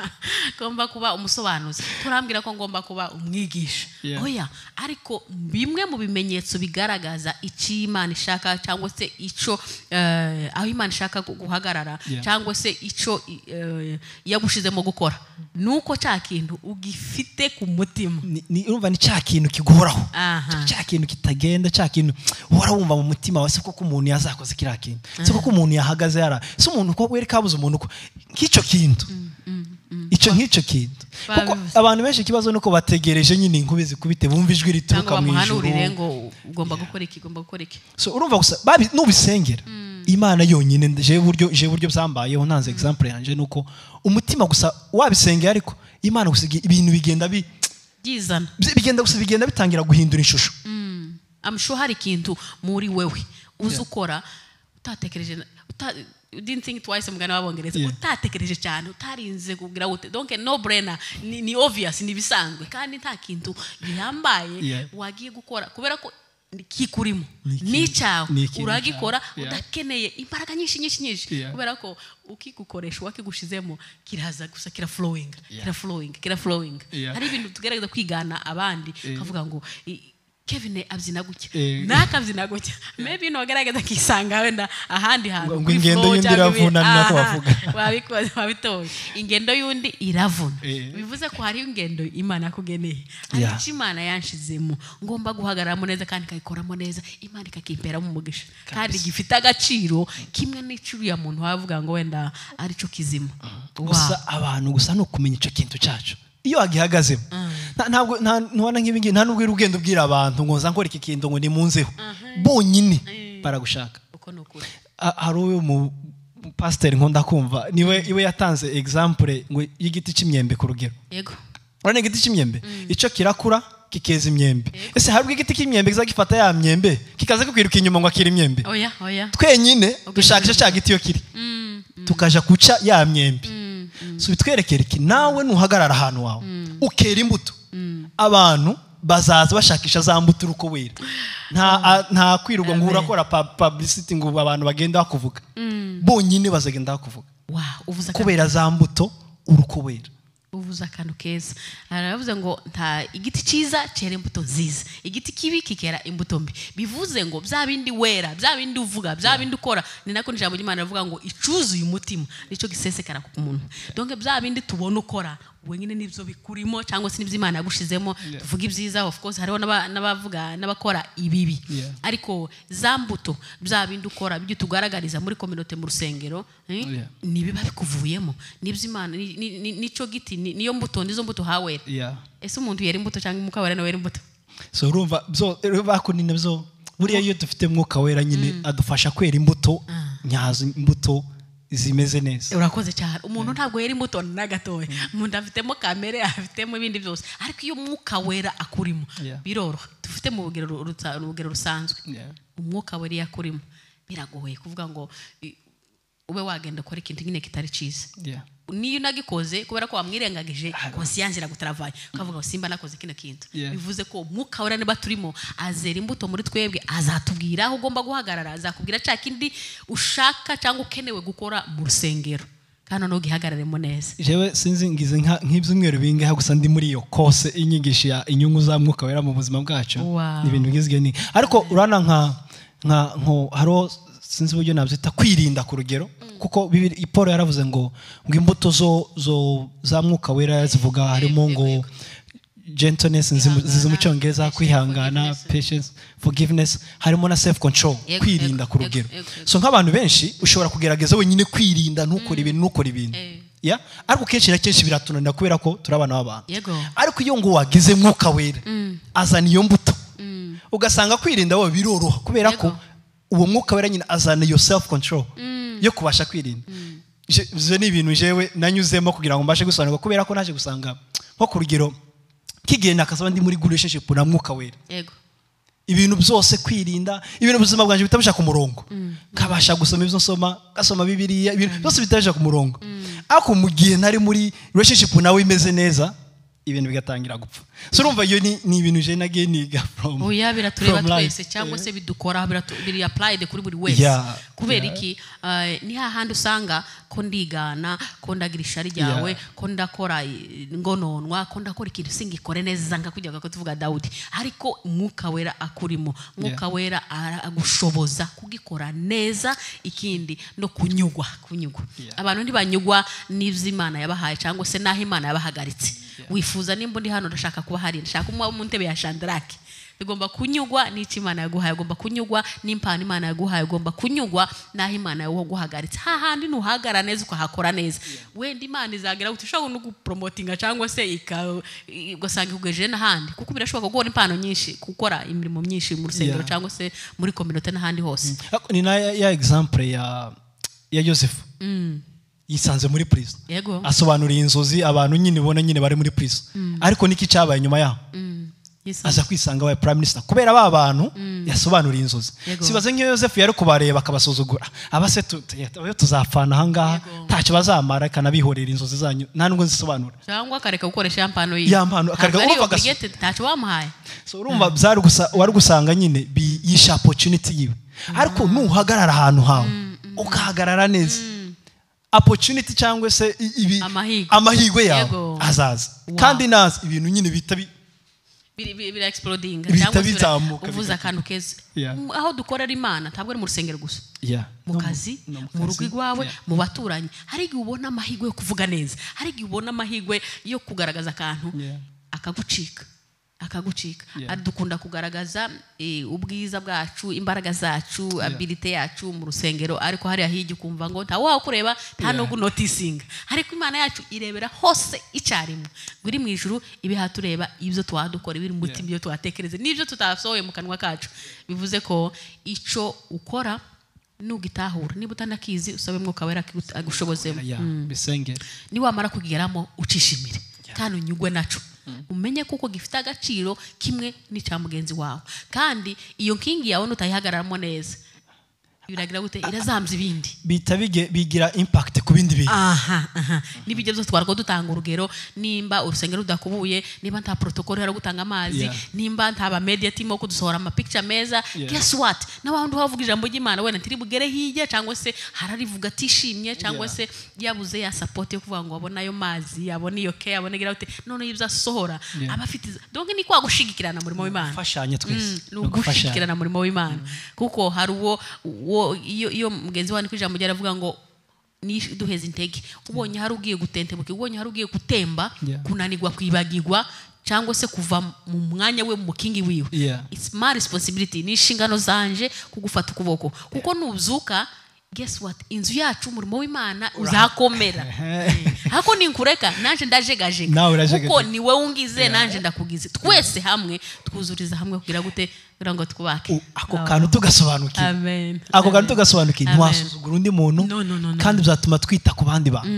ngomba kuba umusobanuzi turambwira ko ngomba kuba umwigisha Yeah. oya ariko bimwe mu bimenyetso bigaragaza icyo imana ishaka cyangwa se icyo eh, aho imana ishaka gu- guhagarara Yeah. cyangwa se icyo eh, yagushizemo gukora ni uko cya kintu ugifite ku mutima Ni- ni urumva ni cya kintu kigoraho Aha. cya kintu kitagenda cya kintu uhora wumva mu mutima wawe si koko umuntu yazakoze kiriya kintu si koko umuntu yahagaze yara si umuntu ko weri kabuze umuntu ko nk'icyo kintu icyo nk'icyo kintu kuko Babivuze. abantu benshi ikibazo ni uko bategereje nyine inkubi zikubite bumva ijwi cyangwa rituruka mu ijuru bamuhanurire ngo ugomba gukora iki ugomba gukora iki So, urumva gusa babi- nubisengera imana yonyine jewe buryo jewe buryo byambayeho ntanze example yanjye ni uko umutima gusa wabisengera ariko imana gusa igi- ibintu bigenda bi- byizana bigenda gusa bigenda bitangira guhindura ishusho amushu hari ikintu muri wewe uzi ukora utatekereje na- uta- you didn't think twice mugana w'abongereza Yeah. utatekereje cyane utarinze kugira ngo ute donc no brainer ni, ni obvious ni bisanzwe kandi nta kintu gihambaye Yeah. wagiye gukora kubera ko ni- kikurimo Ni ikintu- ni icyawe ni ikintu uragikora cyawe. Yeah. udakeneye imbaraga nyinshi nyinshi nyinshi Yeah. kubera ko ukigukoresha uwakigushizemo kiraza gusa kira flowing Yeah. kira flowing kira flowing Yeah. hari ibintu tugerageza kwigana abandi Eh. ukavuga ngo "I- Kevin abyina gutya Eh. nakabyina gutya maybe nogerageza akisanga wenda ahandi hantu Ngo- ngo kuri ingendo flow y'undi cyangwa iravuna, ibi- ni nako Aha, bavuga. wabikoze wabitoye ingendo y'undi iravuna Eh. bivuze ko hari ingendo imana yakugeneye hari Yeah. icyo imana yanshizemo ngomba guhagararamo neza kandi ikayikoramo neza imana ikakimperamo umugisha kandi gifite agaciro kimwe n'icyo uriya muntu wavuga ngo wenda ari cyo kizima gusa Wow. abantu gusa ni ukumenya icyo kintu cyacu iyo wagihagazemo nta- ntabwo nta- ntubona nk'ibingibi nta n'ubwo uri ugenda ubwira abantu ngo nza nkora iki kintu ngo nimunzeho bonyine Eh. baragushaka uko ni ukuri Ha- hari uyu mu mu pasiteri nkunda kumva niwe iwe yatanze example ngo y'igiti cy'imyembe ku rugero yego urabona igiti cy'imyembe icyo kirakura kikeza imyembe ese hari ubwo igiti cy'imyembe kiza gifata ya myembe kikaza kukwiruka inyuma ngo akira imyembe oya oya twenyine dushaka icyo cya giti iyo kiri tukaja guca ya myembe so bitwerekere iki nawe nuhagarara ahantu wawe ukera imbuto abantu bazaza bashakisha za mbuto uri uko wera nta a- nta kwirirwa ngo urakora pa- publicity ngo abantu bagenda bakuvuga bonyine bazagenda bakuvuga wow uvuze akantu kubera za mbuto uri uko wera uvuze akantu keza aravuze ngo nta igiti cyiza cyera imbuto nziza igiti kibi kikera imbuto mbi bivuze ngo bya bindi wera bya bindi uvuga bya bindi ukora ni nako ijambo ry'imana rivuga ngo icuzuye umutima nicyo gisesekara ku muntu donc bya bindi tubona ukora wenyine nibyo bikurimo cyangwa se nibyo imana yagushizemo tuvuga ibyiza of course hariho n'aba- n'abavuga n'abakora ibibi Yeah. ariko za mbuto bya bindi ukora ibyo tugaragariza muri kominote mu rusengero eh, Yeah. nibiba bikuvuyemo nibyo imana ni- ni- ni- nicyo giti ni- niyo mbuto nizo mbuto hawera ese umuntu yera imbuto cyangwa umwuka wera nawe yera imbuto so urumva byo bakunina byo buriya iyo dufite mwuka wera nyine adufasha kwera imbuto nyazo imbuto zimeze neza urakoze cyane umuntu ntabwo yera imbuto na gatoya umuntu afitemo kamere afitemo ibindi byose ariko iyo umwuka wera akurimo Yeah. biroroha dufite mu rugero ru- ruta- urugero rusanzwe Yeah. umwuka wera iyo akurimo biragoye kuvuga ngo i- ube wagenda ukora ikintu nyine kitari cyiza Yeah. niyo unagikoze kubera ko wamwirengagije Aha. konsiyance iragutaravanye ukavuga ngo simba nakoze kino kintu Yeah. bivuze ko umwuka wera niba turimo azera imbuto muri twebwe azatubwira aho ugomba guhagarara azakubwira cya kindi ushaka cyangwa ukenewe gukora mu rusengero kandi noneho ugihagararemo neza jewe sinzi ngize nka- nk'ibyumweru bingahe gusa ndi muri iyo kose inyigisho ya inyungu za mwuka wera mu buzima bwacu Wow. ni ibintu ngizwe ni ariko urana nka nka nko hariho sinzi uburyo nabyita kwirinda ku rugero kuko Bibiri- paul yaravuze ngo ngo imbuto zo zo za mwuka wera zivuga harimo ngo gentleness nzimu- zizi mu cyongereza kwihangana patience forgiveness harimo na self control Yego, kwirinda yego, ku rugero yego, yego. so nk'abantu benshi ushobora kugerageza wenyine kwirinda ntukore ibintu ntukore ibintu Eh. ya ariko kenshi na kenshi biratunanira kubera ko turi abana b'abantu Yego. ariko iyo ngo wagize mwuka wera azana iyo mbuto ugasanga kwirinda wowe biroroha kubera ko Yego. uwo mwuka wera nyine azana iyo self control yo kubasha kwirinda Je- ibyo ni ibintu jewe nanyuzemo kugira ngo mbashe gusobanurwa kubera ko naje gusanga nko ku rugero nk'igihe nakasaba ndi muri good relationship na mwuka wera yego ibintu byose kwirinda ibintu ubuzima bwanjye bitabasha ku murongo nkabasha gusoma ibyo nsoma ngasoma bibiriya ibintu byose bitabasha ku murongo ariko mu gihe nari muri relationship nawe imeze neza ibintu bigatangira gupfa so urumva iyo ni, ni ibintu je nagiye niga from oya biratureba from life. twese cyangwa se bidukora biratu- biri apurayide kuri buri wese Yeah, kubera iki eh, ni hahandi usanga ko ndigana ko ndagira ishari ryawe Yeah. ko ndakora eh, ngononwa ko ndakora ikintu singikore neza nkakujyaga ko tuvuga dawudi ariko umwuka wera akurimo umwuka wera ara- agushoboza kugikora neza ikindi no kunyugwa kunyugwa Yeah. abantu ntibanyugwa n'ibyo imana yabahaye cyangwa se n'aho imana yabahagaritse wifuza nimba ndi hano ndashaka kuba hari ndashaka kuba mu ntebe ya shandarake bigomba kunyugwa n'icyo imana yaguhaye ugomba kunyugwa n'impano imana yaguhaye ugomba kunyugwa n'aho imana yaguhagaritse hahandi ntuhagara neza ukahakora neza wenda imana izagera uti ushobora no guporomotinga cyangwa se ika- ugasanga ikugejeje n'ahandi kuko birashoboka guhora impano nyinshi gukora imirimo myinshi mu rusengero Yeah. cyangwa se muri kominote n'ahandi hose Ariko ni na ya, ya example ya ya Joseph yisanze muri prison yego asobanuriye inzozi abantu nyine ubona nyine bari muri prison ariko niki cyabaye nyuma yaho Mm. Yisa- aza kwisanga abaye prime minister kubera ba bantu yasobanuriye inzozi Yego. sibaze nk'iyo yosefu yari kubareba akabasuzugura abase tu- tu- tu- tuzapfana ahangaha Yego. ntacyo bazamara ikanabihorera inzozi zanyu nta nubwo nzisobanura cyangwa akareka gukoresha ya mpano ye Ya mpano, akareka Ntabwo ari urumva agasuka. obligated, ntacyo wamuhaye so urumva byari gusa wari gusanga nyine bi- yishe opportunity yiwe ariko nuhagarara ahantu hawe ukahagarara neza opportunity cyangwa se i- ibi- Amahirwe. amahirwe yawe Yego. azaza Wow. kandi nazi ibintu nyine bita bi- Biri- biri- bira explodinga Bihita cyangwa se bira- bizamuka, uvuze bigatambuka. akantu keza Yeah. M- aho dukorera imana ntabwo ari mu rusengero gusa Yeah. mu No kazi no mu mu kazi. rugo iwawe Yeah. mu baturanyi hari igihe ubona amahirwe yo kuvuga neza hari igihe ubona amahirwe yo kugaragaza akantu Yeah. akagucika akagucika Yeah. Ari- dukunda kugaragaza eh, ubwiza bwacu imbaraga zacu abilite yacu mu rusengero ariko hariya hirya ukumva ngo nta wakureba nta no Yeah. gunotisinga ariko imana yacu irebera hose icyarimwe ngo iri mu ijuru ibihatureba ibyo twadukora ibiri mu Yeah. mutima ibyo twatekereze n'ibyo tutasohoye mu kanwa kacu bivuze ko icyo ukora nugitahura niba utanakizi usabe mwuka wera akigu- agushobozemo Yeah. Mm bisenge niwamara kugeramo ucishimire kandi unyugwe nacyo umenye kuko gifite agaciro kimwe n'icya mugenzi wawe kandi iyo nkingi yawe nutayihagararamo neza biragira gute irazambya ibindi bihita bige- bigira impact ku bindi bintu aha aha n'ibijya byose twarwo dutanga urugero nimba urusengero rudakubuye niba nta protokolo yo gutanga amazi Yeah. nimba nta ba media team wo kudusohora amapikica meza Yeah. guess what na wa wundi uhavuga ijambo ry'imana wenda ntiri bugere hirya cyangwa se hararivuga atishimye cyangwa Yeah. se yabuze ya support yo kuvuga ngo abone ayo mazi yabone iyo care abone gira ute none y'ibyo asohora Yeah. aba afite izo- donc ni kwa gushigikirana umurimo w'imana gufashanya twese ni ugushikirana umurimo w'imana kuko hari uwo uwo- iyo iyo mugenzi wawe ari ku ijambo rye aravuga ngo "Nish- duheze intege ubonye hari ugiye gutentebuka ubonye hari ugiye gutemba Yeah. kunanirwa kwibagirwa cyangwa se kuva mu mwanya we mu mukingi wiwe Yeah. it's my responsibility ni inshingano zanje kugufata ukuboko kuko nuzuka guess what inzu yacu umurimo w'imana uzakomera hako ninkureka nanjye ndajegajega Nawe urajegajega. kuko ni wowe ungize nanjye ndakugize twese hamwe twuzuriza hamwe kugira gute kugira ngo twubake U- ako kantu tugasobanukirwa amen ako kantu tugasobanukirwa Amen. ntiwasuzugura undi muntu No, no, no, no. kandi bizatuma twita ku bandi bantu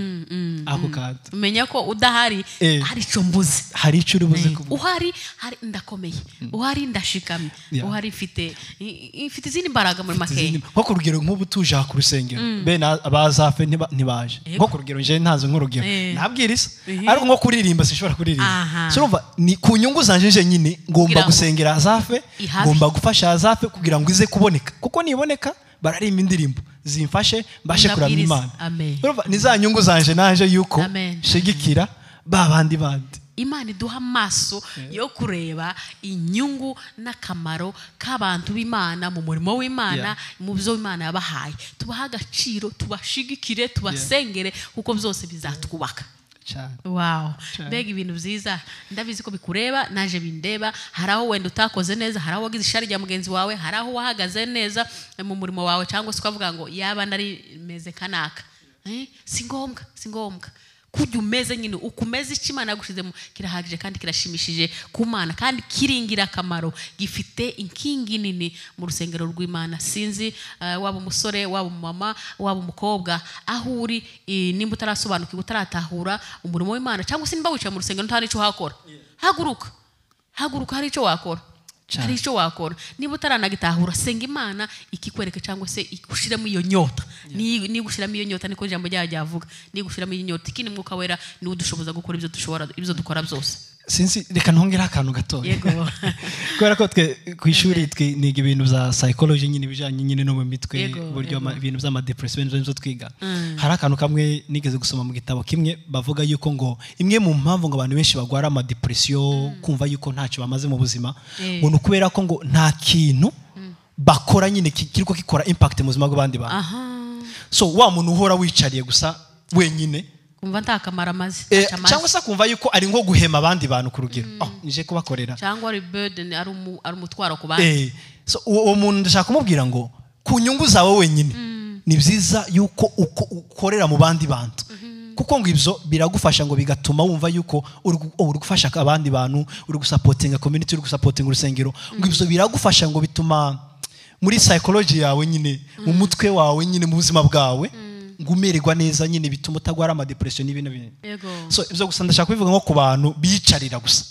ako kantu umenya ko udahari Eh. hari icyo mbuze hari icyo uri buze kuvuga uhari hari ndakomeye uhari ndashikamye Yeah. uhari mfite i- mfite izindi mbaraga muri makeya nko ku rugero nk'ubu tuje aha ku rusengero bene abazafe ntiba- ntibaje Yego. nko ku rugero nje ntazi nk'urugero Eh. ntabwiriza Eh. ariko nko kuririmba sinshobora Aha. kuririmba so urumva ni ku nyungu zanje nyine ngomba Kugira ngo gusengera azafe ihabe. ngomba gufasha azafe kugira ngo ize kuboneka kuko niboneka bararimba indirimbo zimfashe mbashe kuramya Ndabwiriza. imana Amen. urumva ni za nyungu zanje naje yuko Amen. shigikira ba bandi bandi imana iduha amaso yo kureba inyungu n'akamaro k'abantu b'imana mu murimo w'imana Yeah. mu byo imana yabahaye tubahe agaciro tubashigikire tubasengere kuko byose bizatwubaka cyane wow Cyane. mbega ibintu byiza ndabizi ko bikureba naje bindeba hari aho wenda utakoze neza hari aho wagize ishari rya mugenzi wawe hari aho wahagaze neza mu murimo wawe cyangwa se ukavuga ngo yaba nari meze kanaka Eh, si ngombwa si ngombwa kujya umeze nyine uko umeze icyo imana yagushyizemo kirahagije kandi kirashimishije ku mana kandi kiri ingirakamaro gifite inkingi nini mu rusengero rw'imana sinzi eh, waba umusore waba umumama waba umukobwa aho uri eh, nimba utarasobanukirwa utaratahura umurimo w'imana cyangwa se nimba wicaye mu rusengero nta n'icyo uhakora haguruka haguruka hari icyo wakora Cyane. hari icyo wakora niba utaranagitahura senga imana ikikwereka cyangwa se igushiramo iyo nyota Ni- nigushiramo iyo nyota niko ijambo ryayo ryavuga nigushiramo iyo nyota ikindi mwuka wera niwe udushoboza gukora ibyo dushobora ibyo dukora byose sinzi reka ntongera akantu gatoya yego kubera ko twe ku ishuri twe niga ibintu bya psychology nyine ibijyanye nyine no mu mitwe Yego, uburyo ama- ibintu by'amadepresiyo ibintu byo twiga Mm. hari akantu kamwe nigeze gusoma mu gitabo kimwe bavuga yuko ngo imwe mu mpamvu ngo abantu benshi bagwara amadepresiyo kumva yuko ntacyo bamaze mu buzima Eh. ngo ni ukubera ko ngo nta kintu bakora nyine ki- kiriko gikora impact mu buzima bw'abandi bantu aha so wa muntu uhora wicariye gusa wenyine kumva nta kamaro amaze eh, ntacyo amaze. cyangwa se akumva yuko ari nko guhema abandi bantu ku rugero oh, nije kubakorera cyangwa ari burden ari umu- ari umutwaro ku bandi Eh, so, uwo uwo muntu ndashaka kumubwira ngo ku nyungu zawe wenyine ni byiza yuko uko ukorera mu bandi bantu kuko ngo ibyo biragufasha ngo bigatuma wumva yuko uri gu- oh, uri gufasha abandi bantu uri gusapotinga community uri gusapotinga urusengero ngo ibyo biragufasha ngo bituma muri psychology yawe nyine mu mutwe wawe nyine mu buzima bwawe ngo umererwa neza nyine bituma utagwara amadepression n'ibintu n'ibindi yego so ibyo gusa ndashaka kubivuga nko ku bantu biyicarira gusa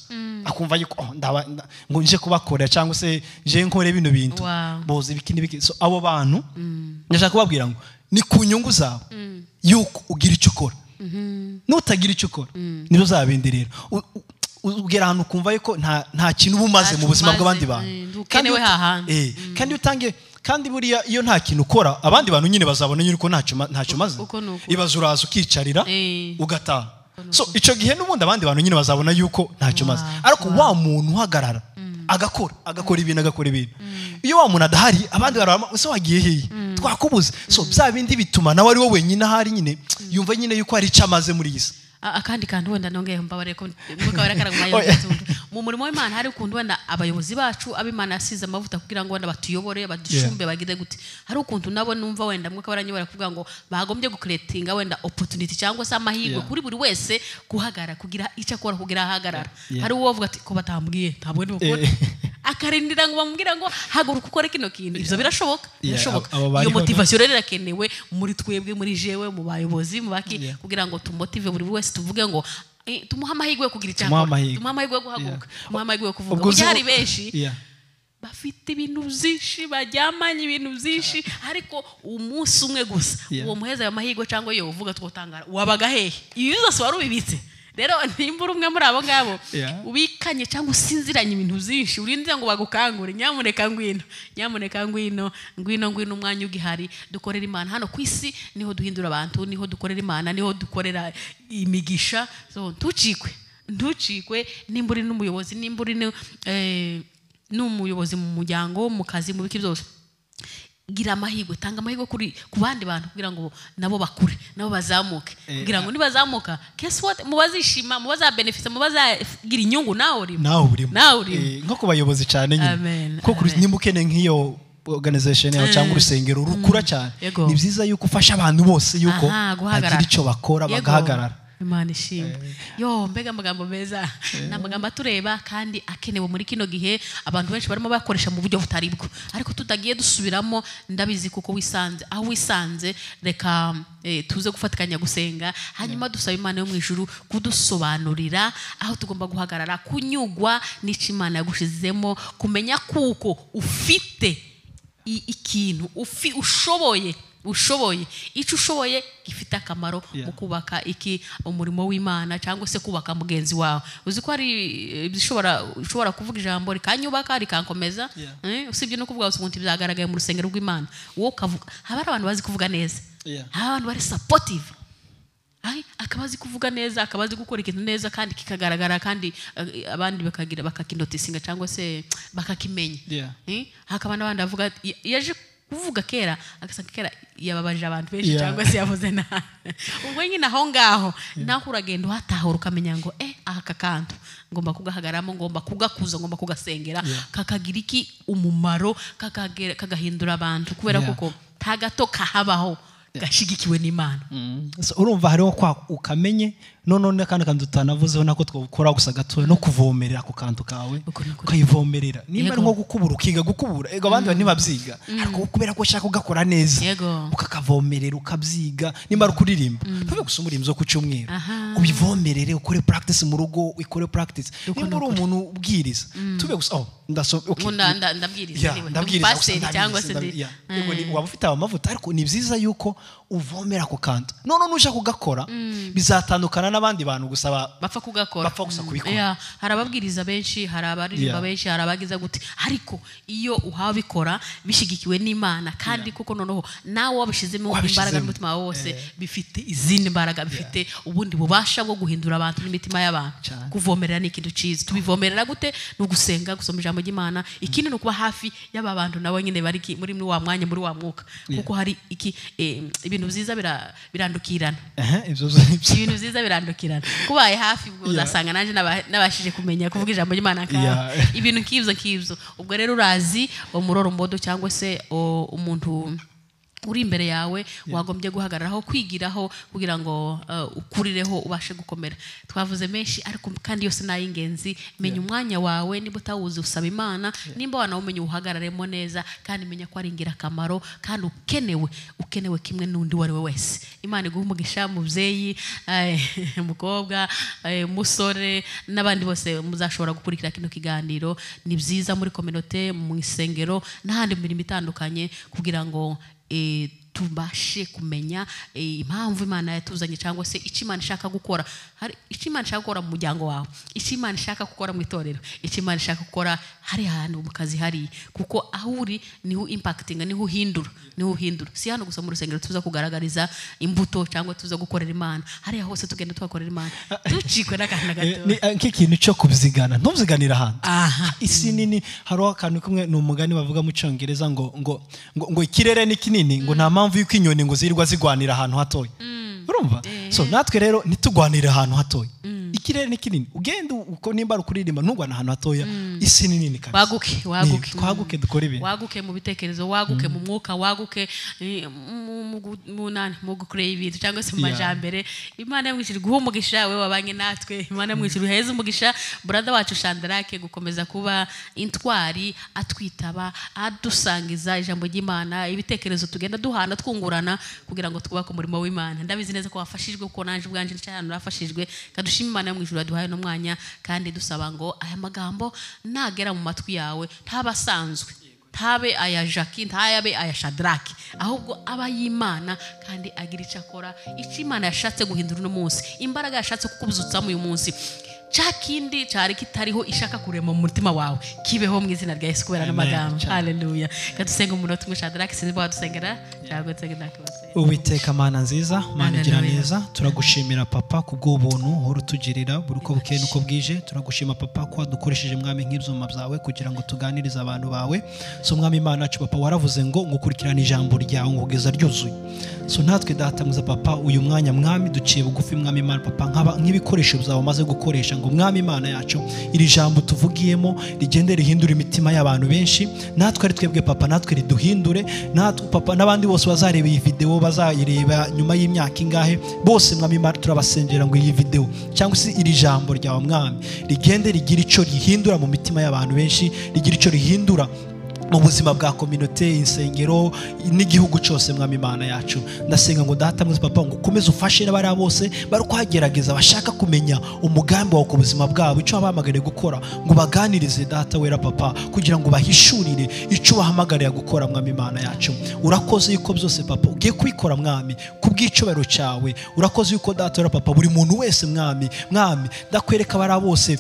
akumva yuko oh, ndaba- nda- ngo nje kubakorera cyangwa se nje nkore bino bintu Wow. boza ibiki n'ibiki so abo bantu ndashaka kubabwira ngo ni ku nyungu zawe yuko ugira icyo ukora nutagira icyo ukora nibyo uzabindi rero U- u- ugera ahantu ukumva yuko nta nta kintu uba umaze Ntacyo mu buzima umaze, bw'abandi bantu eh, ndukenewe Kandi uta- hahandi. eh, kandi utange kandi buriya iyo nta kintu ukora abandi bantu nyine bazabona nyine ko ntacyo ma- ntacyo umaze Uko ni uko. ibaza uraza ukicarira Eh. ugataha so icyo gihe n'ubundi abandi bantu nyine bazabona yuko ntacyo umaze Wow, ariko wa muntu uhagarara agakora agakora ibintu agakora ibintu iyo wa muntu adahari abandi barabona ese wagiye hehe twakubuze so bya bindi bituma nawe ari wowe wenyine ahari nyine yumva nyine yuko hari icyo amaze muri iyi si A- akandi kantu wenda nongeyeho mbabare ko mwuka wera karaga mwanya Oh, yeah. w'ubutunzi. mu murimo w'imana hari ukuntu wenda abayobozi bacu ab'imana yasize amavuta kugira ngo wenda batuyobore badushumbe bagire gute hari ukuntu nabo numva wenda mwuka wera nyobora kuvuga ngo bagombye gukuretinga wenda opportunity cyangwa se amahirwe Yeah. kuri buri wese guhagarara kugira icyo akora kugira ahagarara Yeah. hari uwo avuga ati ko batambwiye ntabwo ndi bukore Eh. akarindira ngo bamubwire ngo haguruka ukore kino kintu ibyo birashoboka Yeah, birashoboka abo- abo iyo bariho no- motivation rero irakenewe muri twebwe muri jewe mu bayobozi mu baki Yeah. kugira ngo tumotive buri wese tuvuge ngo eh, tumuhe amahirwe yo kugira icyo Tumuhe akora amahirwe. tumuhe amahirwe yo guhaguruka tumuhe amahirwe yo kuvuga Ubwo uzi- kuko hari benshi Yeah. bafite ibintu byinshi baryamanye ibintu byinshi ariko umunsi umwe gusa Yeah. uwo muheza ayo mahirwe cyangwa iyo uvuga twotangara wabaga hehe ibi zose wari ubibitse rero nimba uri umwe muri abo ngabo Yeah. ubikanye cyangwa usinziranye ibintu byinshi urinze ngo bagukangure nyamuneka ngwino nyamuneka ngwino ngwino ngwino umwanya ugihari dukorera imana hano ku isi niho duhindura abantu niho dukorera imana niho dukorera imigisha so ntucikwe ntucikwe nimba uri n'umuyobozi nimba uri ni- eh, n'umuyobozi mu muryango mu kazi mu biki byose gira amahirwe tanga amahirwe kuri ku bandi bantu kugira ngo nabo bakure nabo bazamuke Eh, kugira ngo nibazamuka guess what mubazishima mubazabenefisa mubazagira inyungu nawe urimo nawe urimo nawe urimo Eh, nko ku bayobozi cyane Amen, nyine kuko amen. nimba ukeneye nk'iyo organization yawe cyangwa urusengero rukura cyane Yego. ni byiza yuko ufasha abantu bose yuko Aha, guhagarara. bagira icyo bakora Yego. bagahagarara imana ishimwe yo mbega amagambo meza ni amagambo atureba kandi akenewe muri kino gihe abantu benshi barimo bakoresha mu buryo butari bwo ariko tutagiye dusubiramo ndabizi kuko wisanze aho wisanze reka eh, tuze gufatikanya gusenga hanyuma dusaba imana yo mu ijuru kudusobanurira aho tugomba guhagarara kunyugwa n'icyo imana yagushizemo kumenya kuko ufite i- ikintu ufi ushoboye ushoboye icyo ushoboye gifite akamaro Yeah. mu kubaka iki umurimo w'imana cyangwa se kubaka mugenzi wawe uzi ko hari eh, bishobora ushobora kuvuga ijambo rikanyubaka rikankomeza Yeah. eh, usibye no kuvuga gusa ngo nti byagaragaye mu rusengero rw'imana wowe ukavuga haba hari abantu bazi kuvuga neza Yeah. hari abantu bari supportive Ai, akaba azi kuvuga neza akaba azi gukora ikintu neza kandi kikagaragara kandi eh, abandi bakagira bakakinotisinga cyangwa se bakakimenya Yeah. Eh, hakaba n'abandi bavuga ati, "Ya- yaje kuvuga kera agasanga kera yababaje abantu benshi Yeah. cyangwa se yavuze nabi ubwo nyine aho ngaho naho uragenda uhatahura ukamenya ngo eh aka kantu ngomba kugahagaramo ngomba kugakuza ngomba kugasengera Yeah. kakagira iki umumaro kakagera- kagahindura abantu kubera Yeah. kuko nta gato kahabaho gashyigikiwe n'imana So, urumva hariho kwa ukamenye nonone kandi kantu tutanavuzeho nako twakora gusa gatoya no kuvomerera ako kantu kawe Uko ni ukuri. ukayivomerera nimba ari Yego. nko gukubura ukiga gukubura ego abandi bantu ntibabyiga ariko kubera ko ushaka kugakora neza Yego. ukakavomerera ukabyiga nimba ari ukuririmba tuve gusa umurimbo zo ku cyumweru Aha. ubivomerere ukore practice mu rugo ukore practice Uko ni nimba uri ukuri. umuntu ubwiriza tuve gusa oh ndaso okay. Ngo nda- nda- ndabwiriza Yeah, anyway, ndabwiriza gusa, umupasiteri cyangwa se ndabwiriza, ndi- ndab- yeah. Yego, Mm. ni- waba ufite aya mavuta ariko ni byiza yuko uvomera ako kantu none nuja kugakora bizatandukana n'abandi bantu gusa ba- bapfa kugakora Bapfa gusa Mm, kubikora. yeah. hari ababwiriza benshi hari abaririmba Yeah. benshi hari abagiza gute ariko iyo uhabikora bishyigikiwe n'imana kandi kuko noneho nawe wabishyizemo Wabishyizemo. imbaraga n'umutima wawe wose bifite izindi mbaraga bifite ubundi bubasha bwo guhindura abantu n'imitima y'abantu Cyane. kuvomerera ni ikintu cyiza tubivomerera gute ni ugusenga gusoma ijambo ry'imana ikindi ni ukuba hafi y'aba bantu nabo nyine bari ki- muri muri wa mwanya muri wa mwuka kuko hari iki eh, ibintu byiza bira- birandukirana Ehe, ibyo byo- ibintu byiza birandukirana kubaye hafi ubwo Yeah. uzasanga nanjye naba- nabashije kumenya kuvuga ijambo ry'imana nka Yeah. ibintu nk'ibyo nk'ibyo ubwo rero urazi umurorombodo cyangwa se o, umuntu uri imbere yawe wagombye guhagararaho kwigiraho kugira ngo uh, ukurireho ubashe gukomera twavuze menshi ariko kandi yose ni ay'ingenzi menya umwanya wawe niba utawuzi usaba imana nimba wanawumenya uwuhagararemo neza kandi menya ko ari ingirakamaro kandi ukenewe ukenewe kimwe n'undi uwo ari we wese imana iguha umugisha mubyeyi eh, mukobwa eh, musore n'abandi bose muzashobora gukurikira kino kiganiro ni byiza muri kominote mu isengero n'ahandi mu mirimo itandukanye kugira ngo eh, tubashe kumenya eh, impamvu imana yatuzanye cyangwa se icyo imana ishaka gukora hari icyo imana ishaka gukora mu muryango wawe icyo imana ishaka gukora mu itorero icyo imana ishaka gukora hari ahantu mu kazi hariya kuko aho uri niho impakitinga niho uhindura niho uhindura si hano gusa mu rusengero tuza kugaragariza imbuto cyangwa tuza gukorera imana hariya hose tugenda tuhakorera imana ducikwe n'akantu na Eh, gato ni- eh, nk'ikintu cyo kubyigana ntuziganire ahantu aha isi nini hariho akantu kamwe ni umugani bavuga mu cyongereza ngo ngo ngo, ngo ikirere ni kinini ngo nta mpamvu y'uko inyoni ngo zirirwa zigwanira ahantu hatoya urumva so natwe rero ntitugwanire ahantu hatoya ikirere ni kinini ugenda uko nimba ari ukuririmba ntugwane ahantu hatoya isi ni nini kabisa waguke waguke Ni- twaguke dukore ibintu waguke mu bitekerezo waguke mu mwuka waguke eh, mu- mu gu- mu nani, mu gukureba ibintu cyangwa se mu Yeah. majambere imana yamwishyura guha umugisha we wabanye natwe imana yamwishyura uheze umugisha burada wacu shandarake gukomeza kuba intwari atwitaba adusangiza ijambo ry'imana ibitekerezo tugenda duhana twungurana kugira ngo twubake umurimo w'imana ndabizi neza ko wafashijwe kuko nanjye ubwanjye cyane nafashijwe kadushima imana yo mu ijuru yaduhaye uno mwanya kandi dusaba ngo aya magambo nagera mu matwi yawe ntaba asanzwe ntabe aya jaki ntayabe aya shadaraki ahubwo aba y'imana kandi agira icyo akora icyo imana yashatse guhindura uno munsi imbaraga yashatse kukubuzutsamo uyu munsi cya kindi cyari kitariho ishaka kurema mu mutima wawe kibeho mu izina rya yesu kubera Amen. n'amagambo Cyane. haleluya kadusenga umunota umwe shadaraki sinzi bwa dusengera cyangwa dusengera ndakabasengera uwiteka mana nziza mana igira Hallelujah. neza turagushimira papa ku bw'ubuntu uhora utugirira buri uko bukeye n'uko bwije turagushima papa ko wadukoresheje mwami nk'ibyuma byawe kugira ngo tuganirize abantu bawe so mwami imana yacu papa waravuze ngo ngukurikirane ijambo ryawe nkugeza ryuzuye so natwe datamuza papa uyu mwanya mwami duciye bugufi mwami imana papa nk'aba- nk'ibikoresho byawe umaze gukoresha ngo mwami imana yacu iri jambo tuvugiyemo rigende rihindura imitima y'abantu benshi natwe ari twebwe papa natwe riduhindure natwe papa n'abandi bose bazareba iyi videwo bazayireba nyuma y'imyaka ingahe bose mwami imana turabasengera ngo iyi videwo cyangwa se iri jambo ryawe mwami rigende rigira icyo rihindura mu mitima y'abantu benshi rigira icyo rihindura mu buzima bwa kominote insengero n'igihugu cyose mwami imana yacu ndasenga ngo ndahatamwiza papa ngo ukomeze ufashe n'abariya bose bari kuhagerageza bashaka kumenya umugambi wawe ku buzima bwabo icyo wabahamagariye gukora ngo baganirize data wera papa kugira ngo bahishurire icyo wahamagariye gukora mwami imana yacu urakoze yuko byose papa ugiye kubikora mwami ku bw'icyubahiro cyawe urakoze yuko data wera papa buri muntu wese mwami mwami ndakwereka abariya bose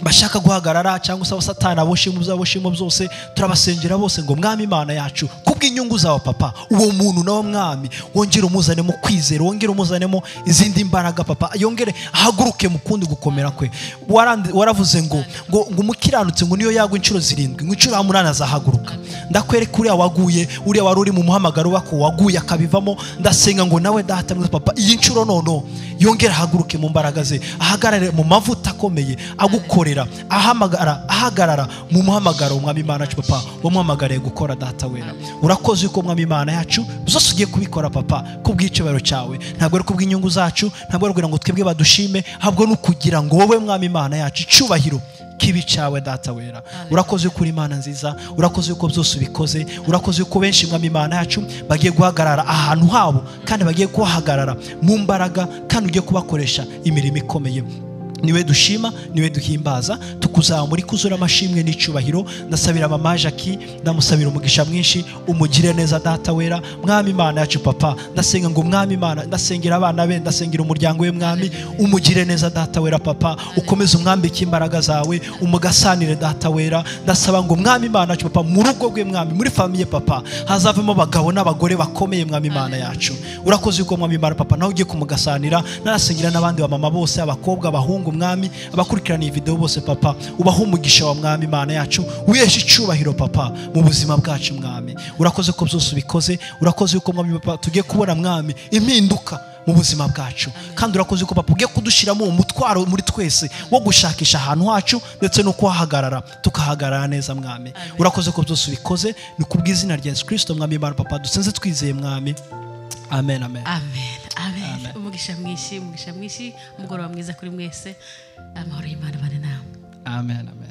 bashaka guhagarara cyangwa se abasatani aboshimo by'aboshimo byose turabasengera bose ngo mwami imana yacu kubw'inyungu zawe papa uwo muntu nawe mwami wongere umuzanemo kwizera wongere umuzanemo izindi mbaraga papa yongere ahaguruke mu kundi gukomera kwe Warandi- waravuze ngo ngo ngo umukiranutse ngo niyo yagwa inshuro zirindwi ngo inshuro umunani azahaguruka ndakwereka uriya waguye uriya wari uri mu muhamagaro wako waguye akabivamo ndasenga ngo nawe data mwiza papa iyi nshuro noneho yongere ahaguruke mu mbaraga ze ahagarare mu mavuta akomeye agukorera aduhorera ahamagara ahagarara mu muhamagaro umwami imana yacu papa wamuhamagariye gukora data wera urakoze yuko umwami imana yacu zose ugiye kubikora papa kubw'icyubahiro cyawe ntabwo ari kubw'inyungu zacu ntabwo ari kugira ngo twebwe badushime ahubwo ni ukugira ngo wowe mwami imana yacu icyubahiro kibi cyawe data wera urakoze yuko uri imana nziza urakoze yuko byose ubikoze urakoze yuko benshi mwami imana yacu bagiye guhagarara ahantu habo kandi bagiye kuhahagarara mu mbaraga kandi ugiye kubakoresha imirimo ikomeye niwe dushima niwe duhimbaza tukuzamura ikuzura amashimwe n'icyubahiro ndasabira mama jackie ndamusabira umugisha mwinshi umugire neza data wera mwami imana yacu papa ndasenga ngo mwami imana ndasengera abana be ndasengera umuryango we mwami umugire neza data wera papa ukomeze umwambike imbaraga zawe umugasanire data wera ndasaba ngo mwami imana yacu papa mu rugo rwe mwami muri famiye papa hazavemo abagabo n'abagore bakomeye mwami imana yacu urakoze yuko mwami imana papa nawe ugiye kumugasanira n'arasengera n'abandi bamama bose abakobwa abahungu mwami abakurikirana iyi videwo bose papa ubahe umugisha wa mwami imana yacu wiheshe icyubahiro papa mu buzima bwacu mwami urakoze ko byose ubikoze urakoze yuko mwami papa tugiye kubona mwami impinduka mu buzima bwacu kandi urakoze ko papa ugiye kudushyiramo uwo mutwaro muri twese wo gushakisha ahantu hacu ndetse no kuhahagarara tukahagarara neza mwami urakoze ko byose ubikoze ni ku bw'izina rya yesu kirisito mwami imana papa dusenze twizeye mwami amen amen amen amen Amen. umugisha mwinshi umugisha mwinshi umugoroba mwiza kuri mwese amahoro y'imana abane namwe amen amen